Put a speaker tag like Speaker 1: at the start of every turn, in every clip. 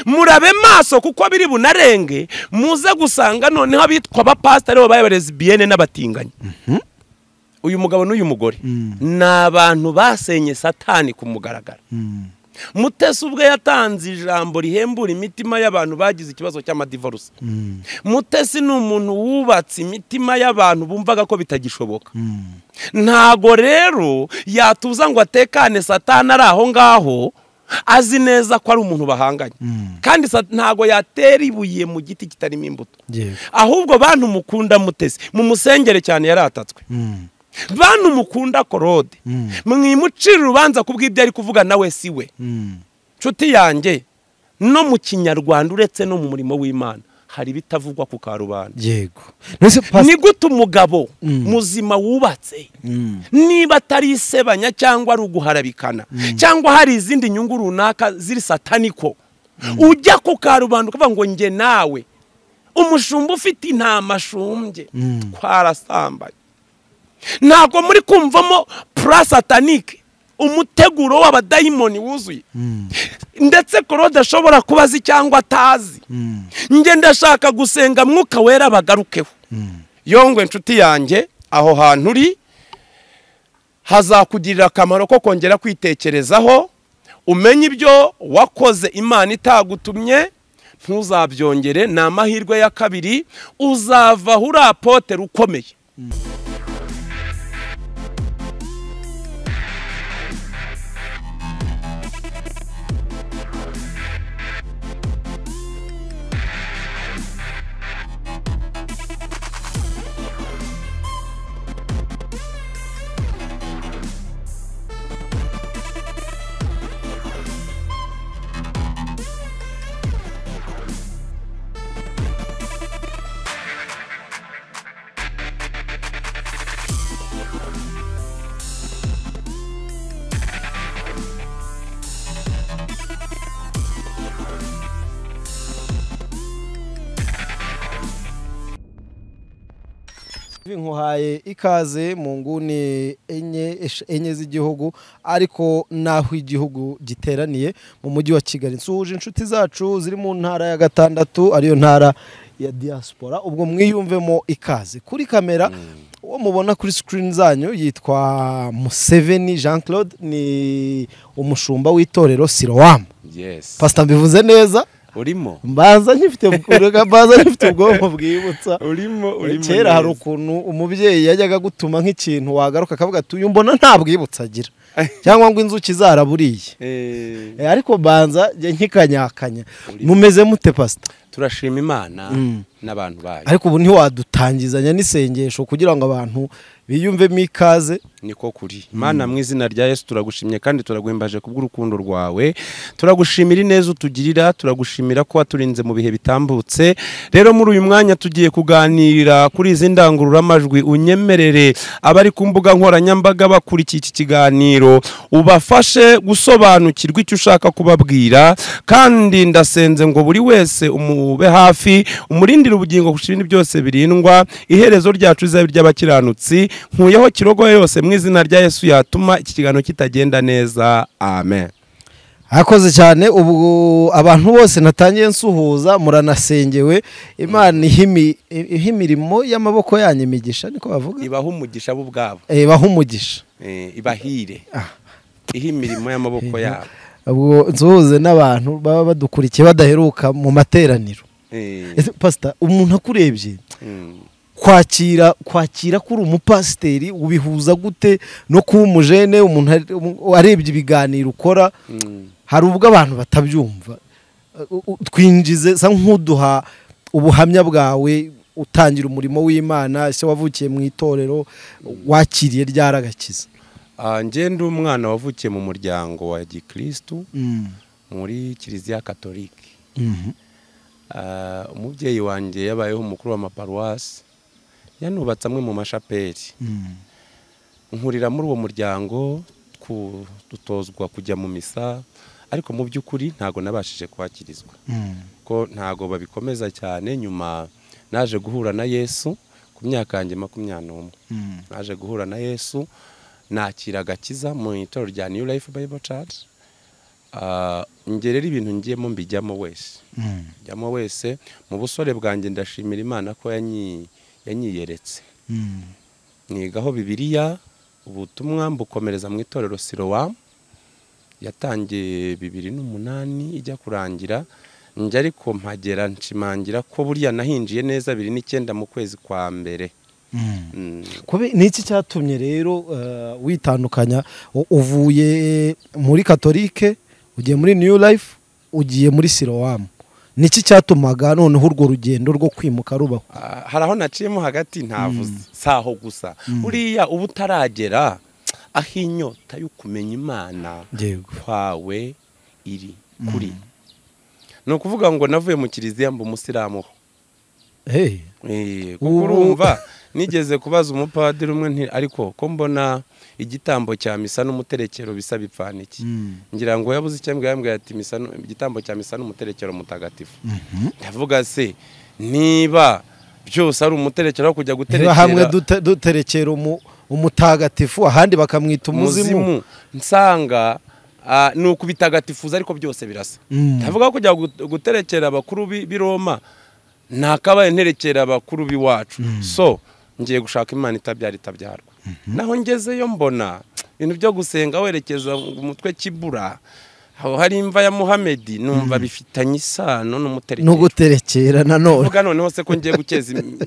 Speaker 1: murabe maso kuko biri bunarenge muze gusanga noneho abitwa abapasitari babaye abarezibiyene n'abatinganyi uyu mugabo n'uyu mugore ni abantu basenye satani ku mugaragaro mutesi ubwe yatanze ijambo rihembura imitima y'abantu bagize ikibazo cy'amadivarusi mutesi ni umuntu wubatse imitima y'abantu bumvaga ko bitagishoboka ntago rero yatuza ngo atekane satani ari aho ngaho azi neza ko ari umuntu bahanganye kandi ntago yatera ibuye mu giti kitarimo imbuto ahubwo bantu mukunda mutesi mu musengere cyane yaratatswe bantu mukunda korode mwimucira urubanza ku bw'ibyo ari kuvuga nawe si we nshuti yanjye no mu kinyarwanda uretse no mu murimo w'imana hari ibitavugwa ku karubanda
Speaker 2: yego
Speaker 1: ni gute umugabo muzima wubatse niba atari isebanya cyangwa ari uguharabikana cyangwa hari izindi nyungu runaka ziri sataniko ujya ku karubanda ukavuga ngo nge nawe umushumba ufite intama ashumbye twarasambaye ntabwo muri kumvamo purasatanike umuteguro w'abadayimoni wuzuye ndetse korode ashobora kuba azi cyangwa atazi ngenda ashaka gusenga mwuka wera bagarukeho yongwe inshuti yanjye aho hantu uri hazakugirira akamaro ko kongera kwitekerezaho umenye ibyo wakoze imana itagutumye ntuzabyongere ni amahirwe ya kabiri uzavaho uri apoteri ukomeye
Speaker 2: nkuhaye ikaze mu nguni enye esh- enye z'igihugu ariko n'aho igihugu giteraniye mu mujyi wa kigali nsuhuje inshuti zacu ziri mu ntara ya gatandatu ariyo ntara ya diaspora ubwo mwiyumvemo ikaze kuri kamera uwo mubona kuri sikirini zanyu yitwa museveni jean claude ni umushumba w'itorero sirowamu
Speaker 1: yesi
Speaker 2: pasita mbivuze neza
Speaker 1: urimo
Speaker 2: mbaza nkifite mbaza nkifite ubwonko bwibutsa
Speaker 1: urimo urimo
Speaker 2: kera hari
Speaker 1: neza.
Speaker 2: ukuntu umubyeyi yajyaga gutuma nk'ikintu wagaruka akavuga ati uyu mbona nta bwibutsa agira cyangwa ngo inzuki zaraburiye
Speaker 1: Eh,
Speaker 2: Eh, ariko banza njye nkikanyakanya mumeze mute pasita
Speaker 1: turashima imana n'abantu bayo
Speaker 2: ariko ubu ntiwadutangizanya n'isengesho kugira ngo abantu biyumvemo ikaze
Speaker 1: niko kuri imana mu izina rya yesu turagushimye kandi turaguhimbaje kubw'urukundo rwawe turagushimira ineza utugirira turagushimira ko waturinze mu bihe bitambutse rero muri uyu mwanya tugiye kuganira kuri izi ndangururamajwi unyemerere abari ku mbuga nkoranyambaga bakurikiye iki kiganiro ubafashe gusobanukirwa icyo ushaka kubabwira kandi ndasenze ngo buri wese umube hafi umurindire ubugingo kurusha ibindi byose birindwa iherezo ryacu rizabe iry'abakiranutsi nkuyeho kirogoye yose mu izina rya yesu yatuma iki kiganiro kitagenda neza amen
Speaker 2: Akoze cyane ubu abantu bose natangiye nsuhuza muranasengewe imana ihimi- iha imirimo y'amaboko yanyu imigisha niko bavuga
Speaker 1: ibaha umugisha bo ubwabo
Speaker 2: Eh, baha umugisha
Speaker 1: Eh, ibahire ihe imirimo y'amaboko yabo
Speaker 2: ubwo nsuhuze n'abantu baba badukurikiye badaheruka mu materaniro
Speaker 1: Eh,
Speaker 2: Ese pasita umuntu akurebye
Speaker 1: mm.
Speaker 2: kwakira kwakira kuri umupasiteri ubihuza gute no kuba umujene umuntu ari- um- arebye ibiganiro ukora hari ubwo abantu batabyumva U- u- twinjize sa nk'uduha ubuhamya bwawe utangira umurimo w'imana se wavukiye mu itorero wakiriye ryaragakiza
Speaker 1: Ah, njye ndi umwana wavukiye mu muryango wa gikirisitu muri kiliziya katolike Ah, umubyeyi wanjye yabayeho umukuru w'amaparuwasi yanubatse amwe mu mashapeli nkurira muri uwo muryango ku- dutozwa kujya mu misa ariko mu by'ukuri ntago nabashije kwakirizwa ko ntago babikomeza cyane nyuma naje guhura na yesu ku myaka yanjye makumyabiri n'umwe naje guhura na yesu nakira agakiza mu itorero rya new life bible church Ah, njye rero ibintu ngiyemo mbijyamo wese njyamo wese mu busore bwanjye ndashimira imana ko yanyi- yanyiyeretse nigaho bibiliya ubutumwa mbukomereza mu itorero sirowa yatangiye bibiri n'umunani ijya kurangira njye ariko mpagera nshimangira ko buriya nahinjiye neza biri n'icyenda mu kwezi kwa mbere Mm.
Speaker 2: Kubi- ni iki cyatumye rero eh, witandukanya u- uvuye muri katolike ugiye muri new life ugiye muri sirowamu ni iki cyatumaga noneho urwo rugendo rwo kwimuka rubaho
Speaker 1: Ah, hari aho naciyemo hagati ntavuze si aho gusa buriya uba utaragera aho inyota yo kumenya imana
Speaker 2: yego
Speaker 1: kwawe iri kuri ni ukuvuga ngo navuye mu kiliziya mba umusilamu ho
Speaker 2: hey.
Speaker 1: Eh,
Speaker 2: Ubu-
Speaker 1: kuko urumva nigeze kubaza umupadiri umwe nti ariko ko mbona igitambo cya misa n'umuterekero bisa bipfana iki ngira ngo yabuze icyo ambwira yambwira ati "Misa nu- igitambo cya misa n'umuterekero mutagatifu ndavuga se niba byose ari umuterekero wo kujya
Speaker 2: niba
Speaker 1: guterekera
Speaker 2: hamwe dute- duterekera umu- umutagatifu ahandi bakamwita umuzimu
Speaker 1: umuzimu nsanga ah, ni ukubitagatifuza ariko byose birasa
Speaker 2: Mm.
Speaker 1: ndavuga ko kujya gut- guterekera abakuru b'i b'i roma ntakabaye nterekera abakuru b'iwacu so ngiye gushaka imana itabyara itabyarwa naho ngezeyo mbona ibintu byo gusenga werekeza umutwe kibura aho hari imva ya muhamedi numva bifitanye isano
Speaker 2: no
Speaker 1: n'umuterekero
Speaker 2: guterekera nanone
Speaker 1: uvuga noneho se ko ngiye gukeza im-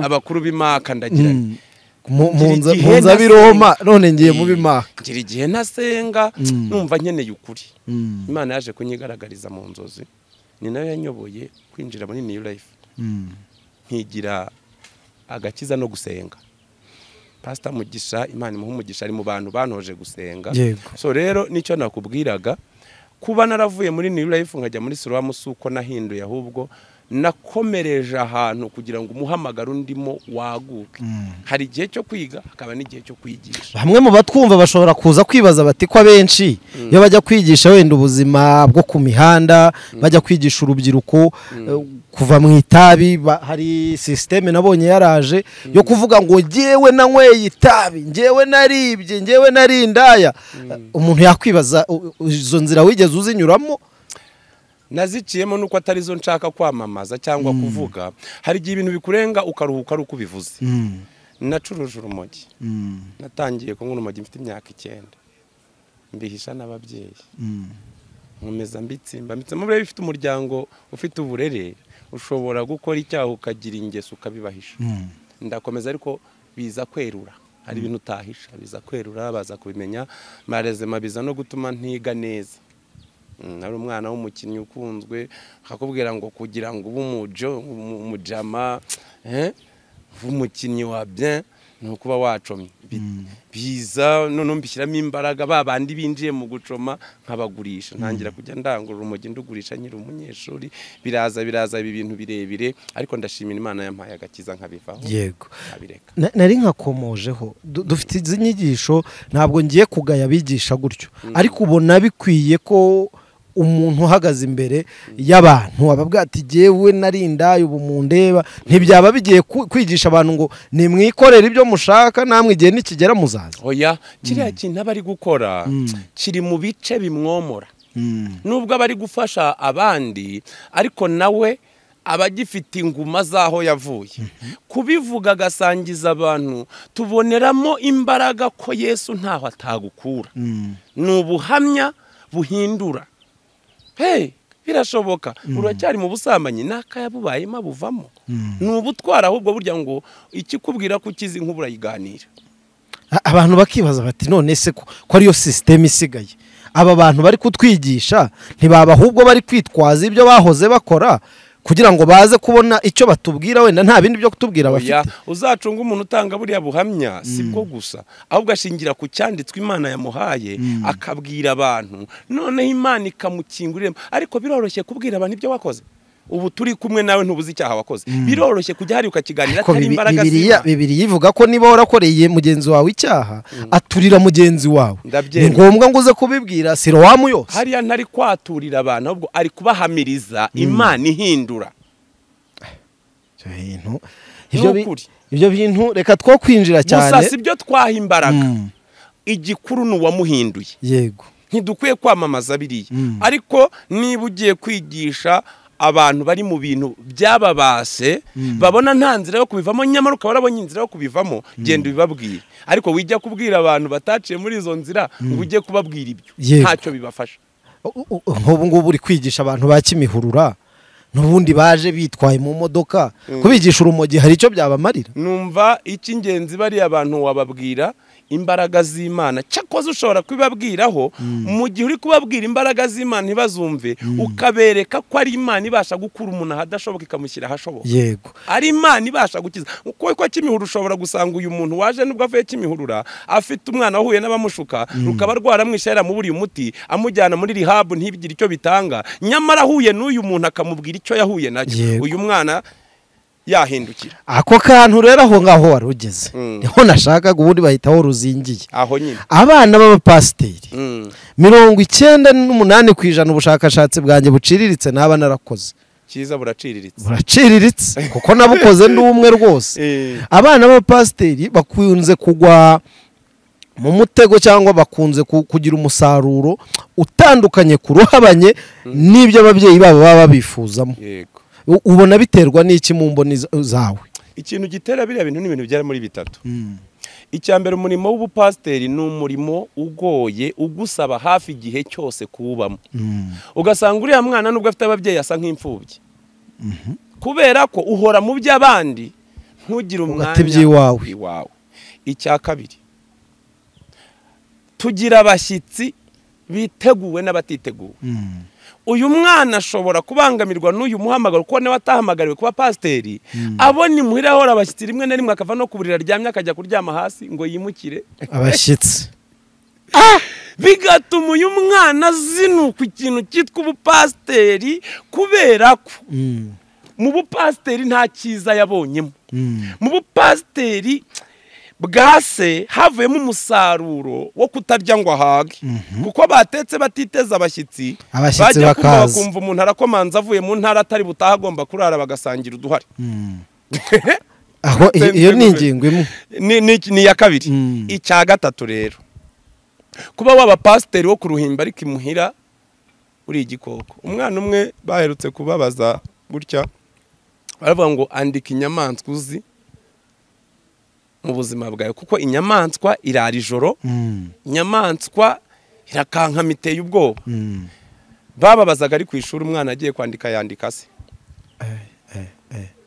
Speaker 1: abakuru b'imaka ndagiranye
Speaker 2: Mm. mu mu
Speaker 1: Ngira
Speaker 2: nza-
Speaker 1: igihe
Speaker 2: mu nza
Speaker 1: nasi-
Speaker 2: biroma none ngiye mu bimaka
Speaker 1: ngira igihe ntasenga
Speaker 2: Mm.
Speaker 1: numva nkeneye ukuri
Speaker 2: Mm.
Speaker 1: imana yaje kunyigaragariza mu nzozi ni nayo yanyoboye kwinjira muri new life
Speaker 2: Mm.
Speaker 1: nkigira agakiza no gusenga pasita mugisha imana imuha umugisha ari mu bantu bantoje gusenga
Speaker 2: Yego.
Speaker 1: so rero nicyo nakubwiraga kuba naravuye muri new life nkajya muri sirowamu si uko nahinduye ahubwo nakomereje ahantu kugira ngo umuhamagaro undimo waguke hari igihe cyo kwiga hakaba n'igihe cyo kwigisha
Speaker 2: bamwe mu batwumva bashobora kuza kwibaza bati ko abenshi iyo bajya kwigisha wenda ubuzima bwo ku mihanda bajya kwigisha urubyiruko eh, kuva mu itabi ba- hari sisiteme nabonye yaraje yo kuvuga ngo ngewe nanyweye itabi ngewe naribye ngewe narindaya umuntu yakwibaza u- u- izo nzira wigeze uzinyuramo
Speaker 1: naziciyemo nuko atari zo nshaka kwamamaza cyangwa kuvuga hari igihe ibintu bikurenga ukaruhuka ari uko ubivuze nacuruje urumogi natangiye kunywa urumogi mfite imyaka icyenda mbihisha n'ababyeyi nkomeza mbitsimba mbitsemo buriya iyo ufite umuryango ufite uburere ushobora gukora icyaha ukagira ingeso ukabibahisha ndakomeza ariko biza kwerura hari ibintu utahisha biza kwerura baza kubimenya marezema biza no gutuma ntiga neza Mm, nari umwana w'umukinnyi ukunzwe akakubwira ngo kugira ngo ube umujo umu- umujama eh, ube umukinnyi wa bien ni ukuba wacomye Bi- biza noneho mbishyiramo imbaraga ba bandi binjiye mu gucoma nkabagurisha ntangira kujya ndangurura umujyi ndugurisha nyiri umunyeshuri biraza biraza ibi bintu birebire ariko ndashimira imana yampaye agakiza nkabivaho
Speaker 2: yego
Speaker 1: abireka
Speaker 2: Na- nari nkakomojeho Du- dufite izi nyigisho ntabwo ngiye kugaya abigisha gutyo ariko ubona bikwiye ko umuntu uhagaze imbere y'abantu ababwira ati jyewe narindaye ubu mundeba ntibyaba bigiye ku- kwigisha abantu ngo nimwikorere ibyo mushaka namwe igihe nikigera muzaza
Speaker 1: oya kiriya kintu aba ari gukora kiri mu bice bimwomora nubwo aba ari gufasha abandi ariko nawe aba agifite inguma z'aho yavuye kubivuga agasangiza abantu tuboneramo imbaraga ko yesu ntaho atagukura ni ubuhamya buhindura hey birashoboka uracyari mu busambanyi n'akayabubayemo buvamo ni ubutwara ahubwo burya ngo ikikubwira ko ukizi nk'ubura yiganira
Speaker 2: A- abantu bakibaza bati none se ko ko ariyo sisiteme isigaye aba bantu bari kutwigisha ntibaba ahubwo bari kwitwaza ibyo bahoze bakora kugira ngo baze kubona icyo batubwira wenda nta bindi byo kutubwira bafite
Speaker 1: Oya, uzacunga umuntu utanga buriya buhamya si bwo gusa ahubwo ashingira ku cyanditswe imana yamuhaye akabwira abantu noneho imana ikamukingurira ariko biroroshye kubwira abantu ibyo wakoze ubu turi kumwe nawe ntubuze icyaha wakoze biroroshye kujya hari ukakiganira
Speaker 2: ariko
Speaker 1: atari
Speaker 2: bibi-
Speaker 1: imbaraga
Speaker 2: bibiriya
Speaker 1: z'Imana.
Speaker 2: bibiriya ivuga ko niba warakoreye mugenzi wawe icyaha aturira mugenzi wawe
Speaker 1: Ndabyemera.
Speaker 2: ni ngombwa ngo uze kubibwira sirowamu yose
Speaker 1: hariya ntari kwaturira abantu ahubwo ari kubahamiriza imana ihindura
Speaker 2: Ibyo bintu-
Speaker 1: Ni
Speaker 2: ibyo bi-
Speaker 1: ukuri.
Speaker 2: ibyo bintu reka two kwinjira
Speaker 1: gusa
Speaker 2: cyane
Speaker 1: si byo twaha imbaraga
Speaker 2: Mm.
Speaker 1: igikuru ni uwamuhinduye
Speaker 2: yego
Speaker 1: ntidukwiye kwamamaza biriya ariko niba ugiye kwigisha abantu bari mu bintu byababase babona nta nzira yo kubivamo nyamara ukaba warabonye inzira yo kubivamo genda ubibabwire ariko wijya kubwira abantu bataciye muri izo nzira ngo ujye kubabwira ibyo
Speaker 2: Yego.
Speaker 1: ntacyo bibafasha
Speaker 2: nk'ubu ngubu uri kwigisha abantu ba kimihurura n'ubundi baje bitwaye mu modoka kubigisha urumogi hari icyo byabamarira
Speaker 1: numva icy'ingenzi bariya bantu wababwira imbaraga z'imana cyakoze ushobora kubibabwiraho mu gihe uri kubabwira imbaraga z'imana ntibazumve ukabereka ko ari imana ibasha gukura umuntu ahadashoboka ikamushyira ahashoboka
Speaker 2: yego
Speaker 1: ari imana ibasha gukiza kuko kwa kimihurura ushobora gusanga uyu muntu waje nubwo avuye kimihurura afite umwana wahuye n'abamushuka rukaba rwaramwishe yaramuburiye umuti amujyana muri rihabu ntibigire icyo bitanga nyamara ahuye n'uyu muntu akamubwira icyo yahuye nacyo
Speaker 2: Yego.
Speaker 1: uyu mwana yahindukira
Speaker 2: ako kantu rero aho ngaho wari ugeze
Speaker 1: Mm.
Speaker 2: niho nashakaga ubundi bahitaho ruzingiye
Speaker 1: aho nyine
Speaker 2: abana b'abapasiteri
Speaker 1: Mm.
Speaker 2: mirongo icyenda n'umunani ku ijana ubushakashatsi bwanjye buciriritse naba narakoze
Speaker 1: cyiza buraciriritse
Speaker 2: buraciriritse kuko nabukoze ndi umwe rwose
Speaker 1: Eh.
Speaker 2: abana b'abapasiteri bakunze kugwa mu mutego cyangwa bakunze ku- kugira umusaruro utandukanye ku ruhabanye n'ibyo ababyeyi babo baba babifuzamo
Speaker 1: yego
Speaker 2: U- ubona biterwa n'iki mu mboni za- zawe
Speaker 1: ikintu gitera biriya bintu ni ibintu byari muri bitatu icya mbere umurimo w'ubupasiteri ni umurimo ugoye ugusaba hafi igihe cyose kuwubamo ugasanga uriya mwana nubwo afite ababyeyi asa nk'imfubyi kubera ko uhora mu by'abandi ntugire umwanya
Speaker 2: Ugata iby'iwawe.
Speaker 1: iwawe icya kabiri tugira abashyitsi biteguwe n'abatiteguwe uyu mwana ashobora kubangamirwa n'uyu muhamagaro kuko nawe atahamagariwe kuba pasiteri abona imuhira ahora abashyitsi rimwe na rimwe akava no ku buriri aryamye akajya kuryama hasi ngo yimukire
Speaker 2: abashyitsi
Speaker 1: bigatuma uyu mwana azinuka ikintu cyitwa ubupasiteri kubera ko mu bupasiteri nta cyiza yabonyemo mu bupasiteri bwa se havuyemo umusaruro wo kutarya ngo ahage kuko batetse batiteza abashyitsi
Speaker 2: Abashyitsi
Speaker 1: bajya kumva
Speaker 2: bakaza.
Speaker 1: bakumva umuntu arakomanza avuye mu ntara atari butaha agomba kurara bagasangira uduhari
Speaker 2: aho iyo iyo ni
Speaker 1: Nsembwe.
Speaker 2: ingingo imwe
Speaker 1: ni ni- ni iya kabiri
Speaker 2: Mm.
Speaker 1: icya gatatu rero kuba waba pasiteri wo ku ruhimbi ariko imuhira uri igikoko umwana umwe baherutse kubabaza gutya baravuga ngo andika inyamaswa uzi mu buzima bwawe kuko inyamaswa irara ijoro inyamaswa irakankama iteye ubwoba bababazaga ari ku ishuri umwana agiye kwandika yandika se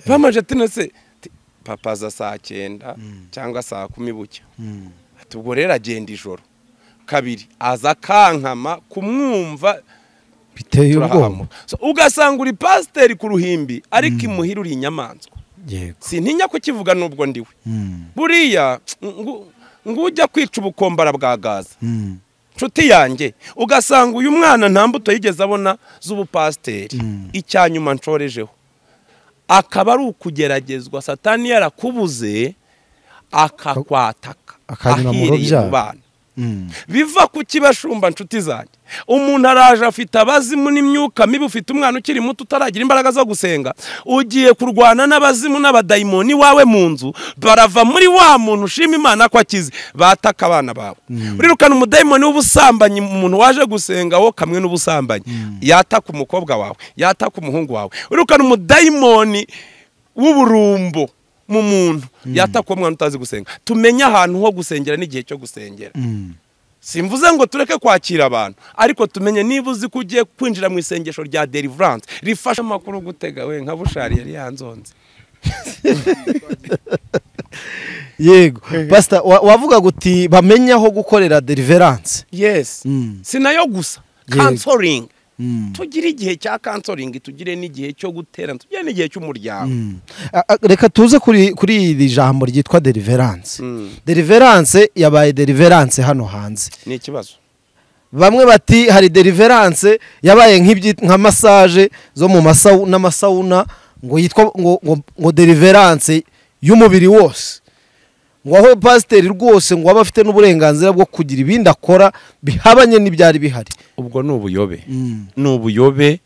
Speaker 1: bamaje tino se ti- papa za saa cyenda cyangwa saa kumi bucya Ati, ubwo rero agenda ijoro kabiri aza akankama kumwumva
Speaker 2: biteye ubwoba
Speaker 1: turahahamuka So, ugasanga uri pasiteri ku ruhimbi ariko imuhira uri inyamaswa
Speaker 2: yego
Speaker 1: sintinya kukivuga n'ubwo ndiwe buriya ngo ujya kwica ubukombara bwa gaza nshuti yanjye ugasanga uyu mwana nta mbuto yigeze abona z'ubupasiteri icya nyuma nshorejeho akaba ari ukugeragezwa satani yarakubuze akakwataka
Speaker 2: Akanyura mu
Speaker 1: ahireye
Speaker 2: rubyaro.
Speaker 1: mu bana biva ku kibashumba nshuti zanjye umuntu araje afite abazimu n'imyuka mibi ufite umwana ukiri muto utaragira imbaraga zo gusenga ugiye kurwana n'abazimu n'abadayimoni wawe mu nzu barava muri wa muntu ushima imana ko akize bataka abana bawe urirukana umudayimoni w'ubusambanyi umuntu waje gusenga wo kamwe n'ubusambanyi yataka umukobwa wawe yataka umuhungu wawe urirukana umudayimoni w'uburumbo mu muntu yataka uwo mwana utazi gusenga tumenye ahantu ho gusengera n'igihe cyo gusengera simvuze ngo tureke kwakira abantu ariko tumenye niba uzi ko ugiye kwinjira mu isengesho rya deliverance rifasha amakuru gutega we nka bushari yari yanzonze
Speaker 2: yego pasita wa- wavugaga uti bamenye aho gukorera deliverance
Speaker 1: yes
Speaker 2: Mm.
Speaker 1: si nayo gusa
Speaker 2: Yego.
Speaker 1: kansoringi tugire igihe cya kansoringi tugire n'igihe cyo guterana tugire n'igihe cy'umuryango
Speaker 2: A- a- reka tuze kuri kuri iri jambo ryitwa deliverance
Speaker 1: Mm.
Speaker 2: deliverance yabaye deliverance hano hanze
Speaker 1: ni ikibazo
Speaker 2: bamwe bati hari deliverance yabaye nk'ibyi- nka massage zo mu masawu n'amasawuna ngo yitwa ngo, ngo, ngo deliverance y'umubiri wose ngo aho pasiteri rwose ngo aba afite n'uburenganzira bwo kugira ibindi akora bihabanye n'ibyari bihari
Speaker 1: ubwo ni ubuyobe ni ubuyobe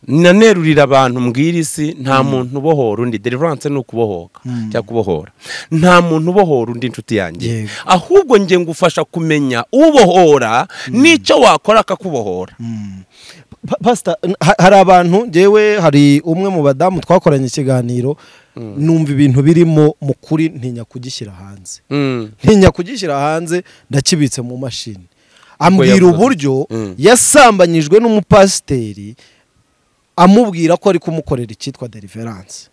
Speaker 1: nanerurira abantu mbwira isi nta muntu ubohora undi deliverance ni ukubohoka cyangwa kubohora nta muntu ubohora undi inshuti yanjye
Speaker 2: Yego.
Speaker 1: ahubwo nge ngufasha kumenya ubohora n'icyo wakora akakubohora
Speaker 2: Pa- pasita n- ha- hari abantu ngewe hari umwe mu badamu twakoranye ikiganiro numva ibintu birimo mu kuri ntinya kugishyira hanze
Speaker 1: Mm.
Speaker 2: ntinya kugishyira hanze ndakibitse mu mashini ambwira
Speaker 1: yavuze.
Speaker 2: uburyo
Speaker 1: Mm.
Speaker 2: yasambanyijwe n'umupasiteri amubwira ko ari kumukorera icyitwa deliverance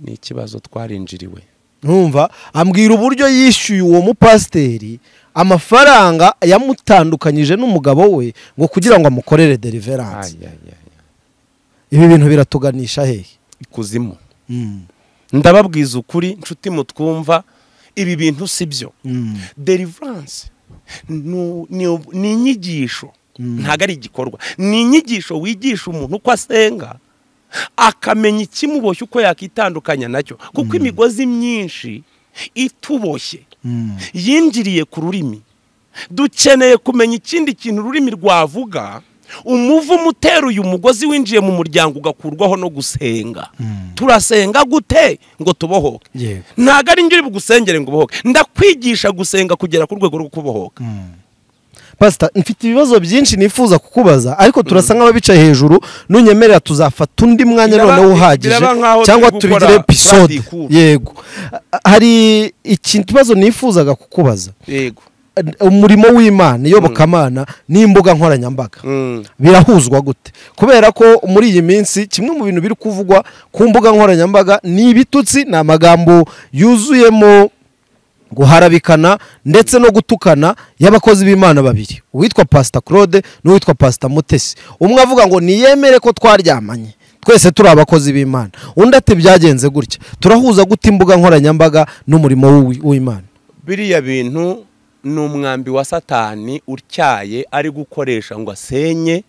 Speaker 1: ni ikibazo twarinjiriwe
Speaker 2: numva ambwira uburyo yishyuye uwo mupasiteri amafaranga yamutandukanyije n'umugabo we ngo kugira ngo amukorere deliverance
Speaker 1: Ay, ay, ay, ay.
Speaker 2: ibi bintu biratuganisha hehe
Speaker 1: ikuzimu ndababwiza ukuri nshuti mutwumva ibi bintu si byo deliverance nu- ni- ni inyigisho ntabwo ari igikorwa ni inyigisho wigisha umuntu uko asenga akamenya ikimuboshye uko yakitandukanya nacyo kuko imigozi myinshi ituboshye yinjiriye ku rurimi dukeneye kumenya ikindi kintu ururimi rwavuga umuvumo utera uyu mugozi winjiye mu muryango ugakurwaho no gusenga turasenga gute ngo tubohoke
Speaker 2: Yego.
Speaker 1: ntabwo ari njye uri bugusengere ngo ubohoke ndakwigisha gusenga kugera ku rwego rwo kubohoka
Speaker 2: pasita mfite ibibazo byinshi nifuza kukubaza ariko turasa nk'ababicaye hejuru nunyemerera tuzafata undi mwanya
Speaker 1: Biraba-
Speaker 2: noneho uhagije
Speaker 1: biraba nk'aho
Speaker 2: cyangwa
Speaker 1: turi
Speaker 2: tubigire
Speaker 1: gukora
Speaker 2: episode
Speaker 1: plastic cool.
Speaker 2: yego A- hari iki kibazo nifuzaga kukubaza
Speaker 1: yego
Speaker 2: umurimo w'imana iyobokamana n'imbuga nkoranyambaga birahuzwa gute kubera ko muri iyi minsi kimwe mu bintu biri kuvugwa ku mbuga nkoranyambaga ni ibitutsi ni amagambo yuzuyemo guharabikana ndetse no gutukana y'abakozi b'imana babiri uwitwa pasita claude n'uwitwa pasita mutesi umwe avuga ngo niyemere ko twaryamanye twese turi abakozi b'imana undi ati byagenze gutya turahuza gute imbuga nkoranyambaga n'umurimo w'uwi- w'imana
Speaker 1: biriya bintu ni umwambi wa satani utyaye ari gukoresha ngo asenye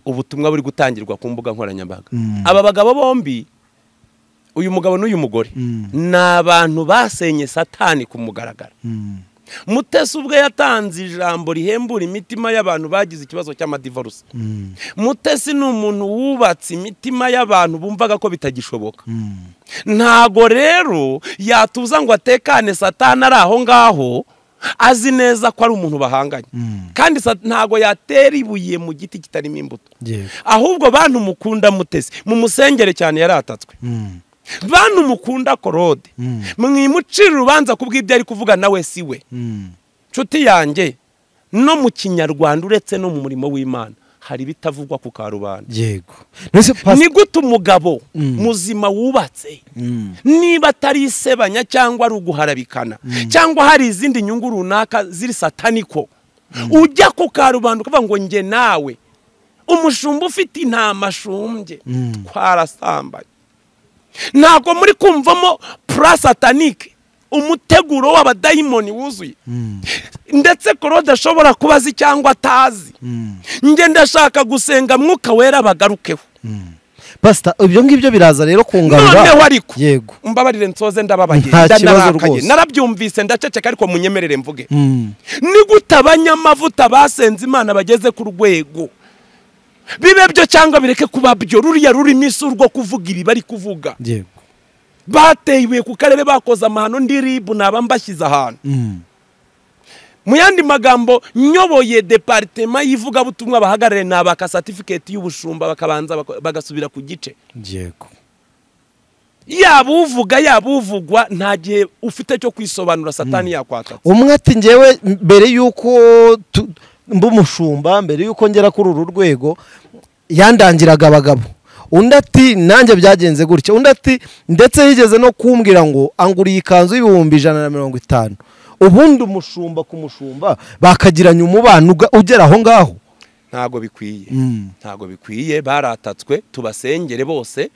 Speaker 1: ubutumwa buri gutangirwa ku mbuga nkoranyambaga
Speaker 2: Mm.
Speaker 1: aba bagabo bombi uyu mugabo n'uyu mugore
Speaker 2: Mm.
Speaker 1: ni abantu basenye satani ku mugaragaro mutesi ubwe yatanze ijambo rihembura imitima y'abantu bagize ikibazo cy'amadivarusi mutesi ni umuntu wubatse imitima y'abantu bumvaga ko bitagishoboka ntago rero yatuza ngo atekane satani ari aho ngaho azi neza ko ari umuntu bahanganye
Speaker 2: Mm.
Speaker 1: kandi sa- ntago yatera ibuye mu giti kitarimo imbuto
Speaker 2: Yego.
Speaker 1: ahubwo bantu mukunda mutesi mumusengere cyane yaratatswe
Speaker 2: Mm.
Speaker 1: bantu mukunda korode
Speaker 2: Mm.
Speaker 1: mwimucira urubanza kubw'ibyo ari kuvuga nawe si we
Speaker 2: Mm.
Speaker 1: nshuti yanjye no mu kinyarwanda uretse no mu murimo w'imana hari ibitavugwa ku karubanda
Speaker 2: yego Nonese Pastor-
Speaker 1: ni gute umugabo
Speaker 2: Mm.
Speaker 1: muzima wubatse
Speaker 2: Mm.
Speaker 1: niba atari isebanya cyangwa ari uguharabikana cyangwa hari izindi nyungu runaka ziri sataniko ujya ku karubanda ukavuga ngo njye nawe umushumba ufite intama ashumbye
Speaker 2: Mm.
Speaker 1: twarasambanye ntabwo muri kumvamo purasatanike umuteguro w'abadayimoni wuzuye
Speaker 2: Mm.
Speaker 1: ndetse korode ashobora kuba azi cyangwa atazi
Speaker 2: Mm.
Speaker 1: njye ndashaka gusenga mwuka wera bagarukeho
Speaker 2: Mm. pasita ibyo ngibyo biraza rero kungarura
Speaker 1: noneho ariko
Speaker 2: yego
Speaker 1: mbabarire nsoze ndababaye
Speaker 2: Nta kibazo
Speaker 1: ndanarakaye.
Speaker 2: rwose.
Speaker 1: narabyumvise ndaceceka ariko munyemerere mvuge
Speaker 2: Mm.
Speaker 1: ni gute abanyamavuta basenze imana bageze ku rwego bibe byo cyangwa bireke kuba byo ruriya rurimo isuri rwo kuvuga ibi bari kuvuga
Speaker 2: yego
Speaker 1: bateye ibuye ku karere bakoze amahano ndi ribu naba mbashyize ahantu
Speaker 2: Mm.
Speaker 1: mu yandi magambo nyoboye deparitema y'ivugabutumwa bahagarariye ni abaka satifiketi y'ubushumba bakabanza bako- bagasubira ku gice
Speaker 2: yego
Speaker 1: yaba uvuga yaba uvugwa nta gihe ufite cyo kwisobanura satani yakwatatse
Speaker 2: umwe ati ngewe mbere y'uko tu- mba umushumba mbere y'uko ngera kuri uru rwego yandangiraga abagabo undi ati nanjye byagenze gutya undi ati ndetse yigeze no kumbwira ngo anguriye ikanzu y'ibihumbi ijana na mirongo itanu ubundi umushumba ku mushumba bakagiranye umubano uga- ugera aho ngaho
Speaker 1: ntabwo bikwiye
Speaker 2: Mm.
Speaker 1: ntabwo bikwiye baratatswe tubasengere bose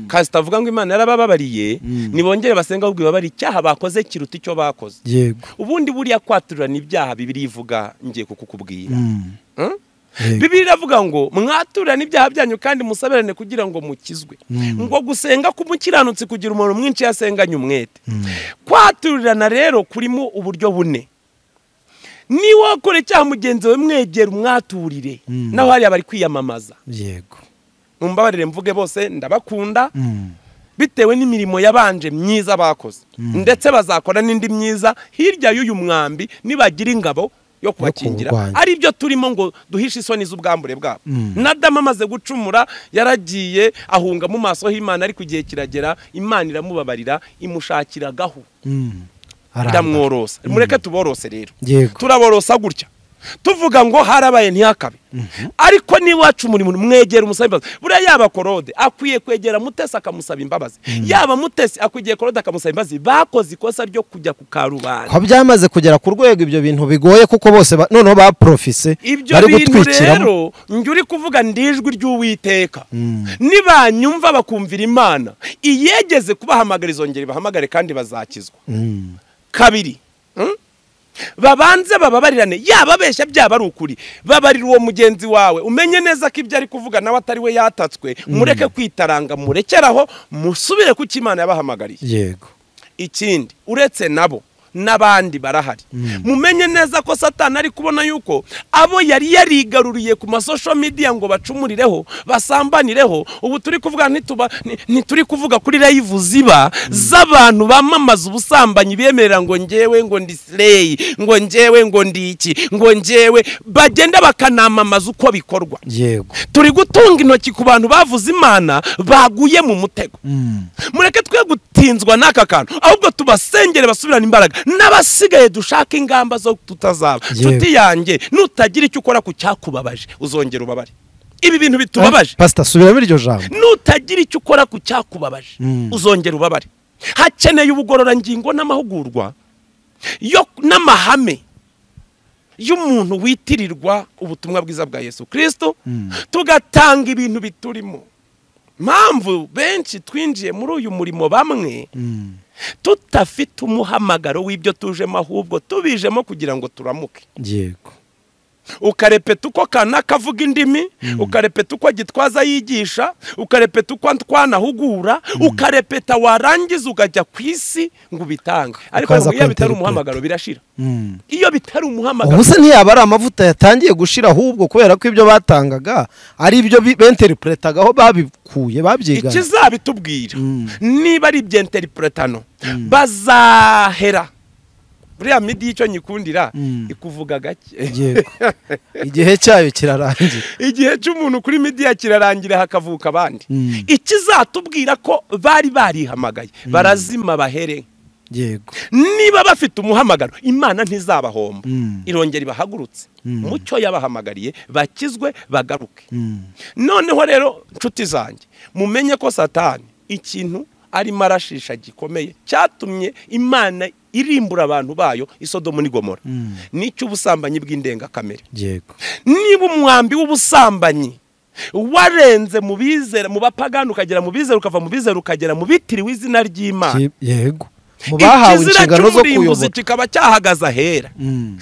Speaker 1: kasita avuga ngo imana yarabababariye nibongere basenga ahubwo ibabari icyaha bakoze kiruta icyo bakoze
Speaker 2: yego
Speaker 1: ubundi buriya kwaturana ibyaha bibiri ivuga ngiye kukukubwira
Speaker 2: Mm.
Speaker 1: Mm?
Speaker 2: Yego.
Speaker 1: bibiri iravuga ngo mwaturane ibyaha byanyu kandi musaberane kugira ngo mukizwe ngo gusenga k'umukiranutsi kugira umuntu mwinshi yasenganye umwete kwaturirana rero kurimo uburyo bune niba wakora icyaha mugenzi we mwegera umwaturire
Speaker 2: Mm.
Speaker 1: naho hariya bari kwiyamamaza
Speaker 2: yego
Speaker 1: mumbabarire mvuge bose ndabakunda bitewe n'imirimo yabanje myiza bakoze ndetse bazakora n'indi myiza hirya y'uyu mwambi nibagira ingabo yo kubakingira
Speaker 2: kuwurwanya.
Speaker 1: ari byo turimo ngo duhishe isoni z'ubwambure bwabo nadamu amaze gucumura yaragiye ahunga mu maso h'imana ariko igihe kiragera imana iramubabarira imushakira gahu
Speaker 2: arambara
Speaker 1: iramworosa mureke tuborose rero
Speaker 2: yego
Speaker 1: turaborosa gutya tuvuga ngo harabaye ntihakabe ariko n'iwacu muri muri mwegera umusaba imbabazi buriya yaba korode akwiye kwegera mutesi akamusaba imbabazi yaba mutesi akwiye korode akamusaba imbabazi bakoze ikosa ryo kujya ku karubanda
Speaker 2: ko byamaze kugera ku rwego ibyo bintu bigoye kuko bose ba- noneho baprofise
Speaker 1: ibyo
Speaker 2: bari
Speaker 1: bintu
Speaker 2: gutwikiramo
Speaker 1: rero njye uri kuvuga ndijwi ry'uwiteka nibanyumva bakumvira imana iyegeze kubahamagara izongera ibahamagare kandi bazakizwa
Speaker 2: Mm.
Speaker 1: kabiri mm? babanze bababarirane yaba abeshya byaba ari ukuri babarira uwo mugenzi wawe umenye neza ko ibyo ari kuvuga nawe atari we yatatswe mureke kwitaranga murekeraho musubire ku cyo imana yabahamagariye
Speaker 2: yego
Speaker 1: ikindi uretse nabo n'abandi barahari mumenye neza ko satani ari kubona yuko abo yari yarigaruriye ku masosho midiya ngo bacumurireho basambanireho ubu turi kuvuga ntituba nti- ntituri kuvuga kuri rayivu ziba z'abantu bamamaza ubusambanyi bemerera ngo njyewe ngo ndi sireyi ngo njyewe ngo ndi iki ngo njyewe bagenda bakanamamaza uko bikorwa
Speaker 2: yego
Speaker 1: turi gutunga intoki ku bantu bavuze imana baguye mu mutego
Speaker 2: Mm.
Speaker 1: mureke twe gutinzwa n'aka kantu ahubwo tubasengere basubirane imbaraga n'abasigaye dushaka ingamba zo tutazaba
Speaker 2: Yewe.
Speaker 1: nshuti yanjye nutagira icyo ukora ku cyakubabaje uzongera ubabare ibi bintu bitubabaje
Speaker 2: pasita subiramo iryo jambo
Speaker 1: nutagira icyo ukora ku cyakubabaje
Speaker 2: Mm.
Speaker 1: uzongera ubabare hakeneye ubugororangingo n'amahugurwa yo n'amahame y'umuntu witirirwa ubutumwa bwiza bwa yesu kirisito tugatanga ibintu biturimo mpamvu benshi twinjiye muri uyu murimo bamwe
Speaker 2: Mm.
Speaker 1: tutafite umuhamagaro w'ibyo tujemo ahubwo tubijemo kugira ngo turamuke
Speaker 2: yego
Speaker 1: ukarepeta uko kanaka avuga indimi ukarepeta uko gitwaza yigisha ukarepeta uko twanahugura ukarepeta warangiza ukajya ku isi ngo ubitange ariko
Speaker 2: Ukaza
Speaker 1: ngo iyo bitari
Speaker 2: kwinterpreta.
Speaker 1: umuhamagaro birashira
Speaker 2: Mm.
Speaker 1: iyo bitari umuhamagaro
Speaker 2: ubu se ntiyaba ari amavuta yatangiye gushira ahubwo kubera ko ibyo batangaga ari ibyo bi- benteripuretagaho babikuye babyigana
Speaker 1: ikizabitubwira
Speaker 2: Mm.
Speaker 1: niba ari iby'enteripuretano bazahera buriya midi y'icyo nyikundira
Speaker 2: Mm.
Speaker 1: ikuvuga gake
Speaker 2: yego igihe cyayo kirarangiye
Speaker 1: igihe cy'umuntu kuri midiya kirarangira hakavuka abandi
Speaker 2: Mm.
Speaker 1: ikizatubwira ko bari barihamagaye barazima bahere
Speaker 2: yego
Speaker 1: niba bafite umuhamagaro imana ntizabahomba
Speaker 2: Mm.
Speaker 1: irongera ibahagurutse
Speaker 2: Mm.
Speaker 1: mu cyo yabahamagariye bakizwe bagaruke
Speaker 2: Mm.
Speaker 1: noneho rero nshuti zanjye mumenye ko satani ikintu arimo arashisha gikomeye cyatumye imana irimbura abantu bayo isodomu n'i gomora
Speaker 2: Mm.
Speaker 1: n'icy'ubusambanyi bw'indengakamere
Speaker 2: yego
Speaker 1: niba umwambi w'ubusambanyi warenze mu bizera mu bapagani ukagera mu bizera ukava mu bizera ukagera mu bitiriwe izina ry'imana
Speaker 2: Ki- yego mu bahawe
Speaker 1: ikizira
Speaker 2: inshingano zo
Speaker 1: cy'umurimbuzi
Speaker 2: kuyobora
Speaker 1: kikaba cyahagaze ahera
Speaker 2: Mm.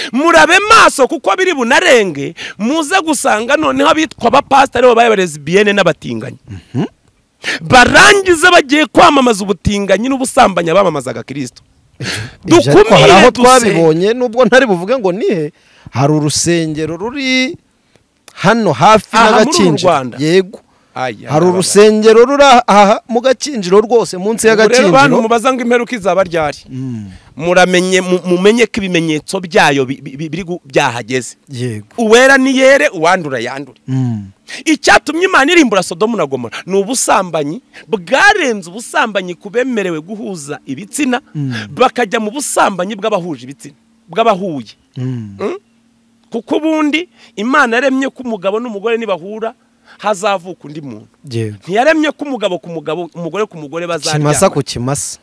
Speaker 1: murabe maso kuko biri bunarenge muze gusanga noneho abitwa abapasitari babaye abarezibiyene n'abatinganyi barangize bagiye kwamamaza ubutinganyi n'ubusambanyi abamamazaga kirisito
Speaker 2: Ibyo ariko hari
Speaker 1: dukumire
Speaker 2: aho
Speaker 1: duse
Speaker 2: twabibonye nubwo ntari buvuge ngo nihe hari urusengero ruri hano hafi
Speaker 1: Aha, muri uru
Speaker 2: n'agakinjiro
Speaker 1: Rwanda.
Speaker 2: yego
Speaker 1: Aya,
Speaker 2: hari
Speaker 1: baba-
Speaker 2: urusengero ruri aha mu gakinjiro rwose munsi
Speaker 1: Ubwo rero bantu
Speaker 2: y'agakinjiro
Speaker 1: mubaza ngo imperuka izaba ryari
Speaker 2: Mm,
Speaker 1: muramenye mu- mumenye ko ibimenyetso byayo bi- bi- bi- biri gu- byahageze
Speaker 2: yego
Speaker 1: uwera ni yere uwandura yandure
Speaker 2: Mm,
Speaker 1: icyatumye imana irimbura sodomu na gomora ni ubusambanyi bwarenze ubusambanyi ku bemerewe guhuza ibitsina bakajya mu busambanyi bw'abahuje ibitsina bw'abahuye
Speaker 2: mm,
Speaker 1: kuko ubundi imana yaremye ko umugabo n'umugore nibahura hazavuka undi muntu
Speaker 2: yego
Speaker 1: ntiyaremye ko umugabo ku mugabo umugore ku mugore
Speaker 2: kimasa
Speaker 1: bazaryama
Speaker 2: ku kimasa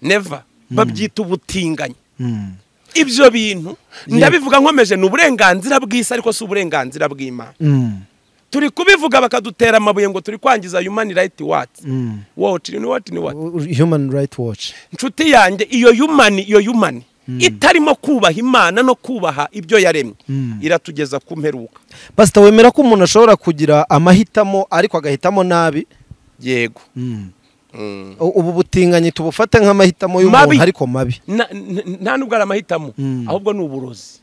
Speaker 1: neva babyita ubutinganyi
Speaker 2: Mm,
Speaker 1: ibyo bintu ndabivuga nkomeje ni uburenganzira bw'isi ariko si uburenganzira bw'imana
Speaker 2: mm,
Speaker 1: turi kubivuga bakadutera amabuye ngo turi kwangiza human right watch
Speaker 2: mm.
Speaker 1: watch ni what ni what
Speaker 2: U- human right watch
Speaker 1: inshuti yanjye iyo human iyo human itarimo kubaha imana no kubaha ibyo yaremye
Speaker 2: Mm.
Speaker 1: iratugeza ku mperuka
Speaker 2: basita wemera ko umuntu ashobora kugira amahitamo ariko agahitamo nabi
Speaker 1: yego
Speaker 2: Mm.
Speaker 1: Mm.
Speaker 2: U- ubu butinganyi tubufate nk'amahitamo
Speaker 1: Mabi.
Speaker 2: y'umuntu ariko mabi
Speaker 1: Na- n- n- nta nubwo ari amahitamo
Speaker 2: Mm.
Speaker 1: ahubwo ni uburozi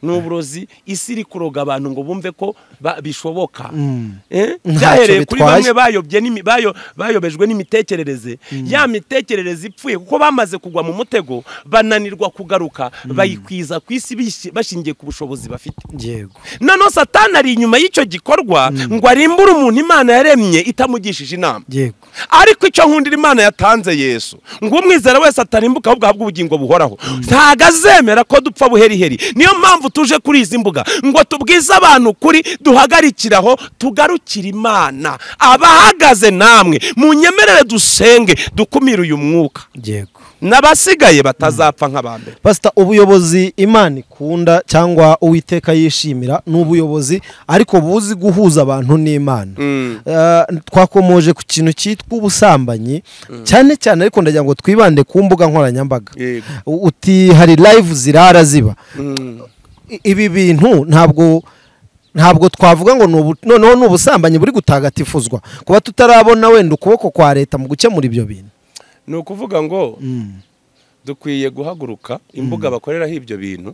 Speaker 1: ni uburozi isi iri kuroga abantu ngo bumve ko ba- bishoboka
Speaker 2: Mm.
Speaker 1: Eh?
Speaker 2: Ntacyo
Speaker 1: byahereye kuri
Speaker 2: bitwaye.
Speaker 1: bamwe bayobye n'imi- bayo- bayobejwe n'imitekerereze ya mitekerereze ipfuye kuko bamaze kugwa mu mutego bananirwa kugaruka bayikwiza ku isi bishi- bashingiye ku bushobozi bafite
Speaker 2: yego
Speaker 1: noneho satani ari inyuma y'icyo gikorwa ngo arimbure umuntu imana yaremye itamugishije inama
Speaker 2: yego
Speaker 1: ariko icyo nkundira imana yatanze yesu ngo umwizera wese atarimbuka ahubwo ahabwe ubugingo buhoraho ntago azemera ko dupfa buheriheri niyo mpamvu tuje kuri izi mbuga ngo tubwize abantu kuri duhagarikiraho tugarukire imana abahagaze namwe munyemerere dusenge dukumire uyu mwuka
Speaker 2: yego
Speaker 1: n'abasigaye batazapfa nk'abambere
Speaker 2: pasita ubuyobozi imana ikunda cyangwa uwiteka yishimira ni ubuyobozi ariko buzi guhuza abantu n'imana Eh, twakomoje ku kintu cyitwa ubusambanyi cyane cyane ariko ndagira ngo twibande ku mbuga nkoranyambaga
Speaker 1: Yego.
Speaker 2: U- uti hari live zirara ziba I- ibi bintu ntabwo ntabwo twavuga ngo ni ubu- noneho ni ubusambanyi buri gutagatifuzwa kuba tutarabona wenda ukuboko kwa leta mu gukemura ibyo bintu
Speaker 1: ni ukuvuga ngo dukwiye guhaguruka imbuga bakoreraho ibyo bintu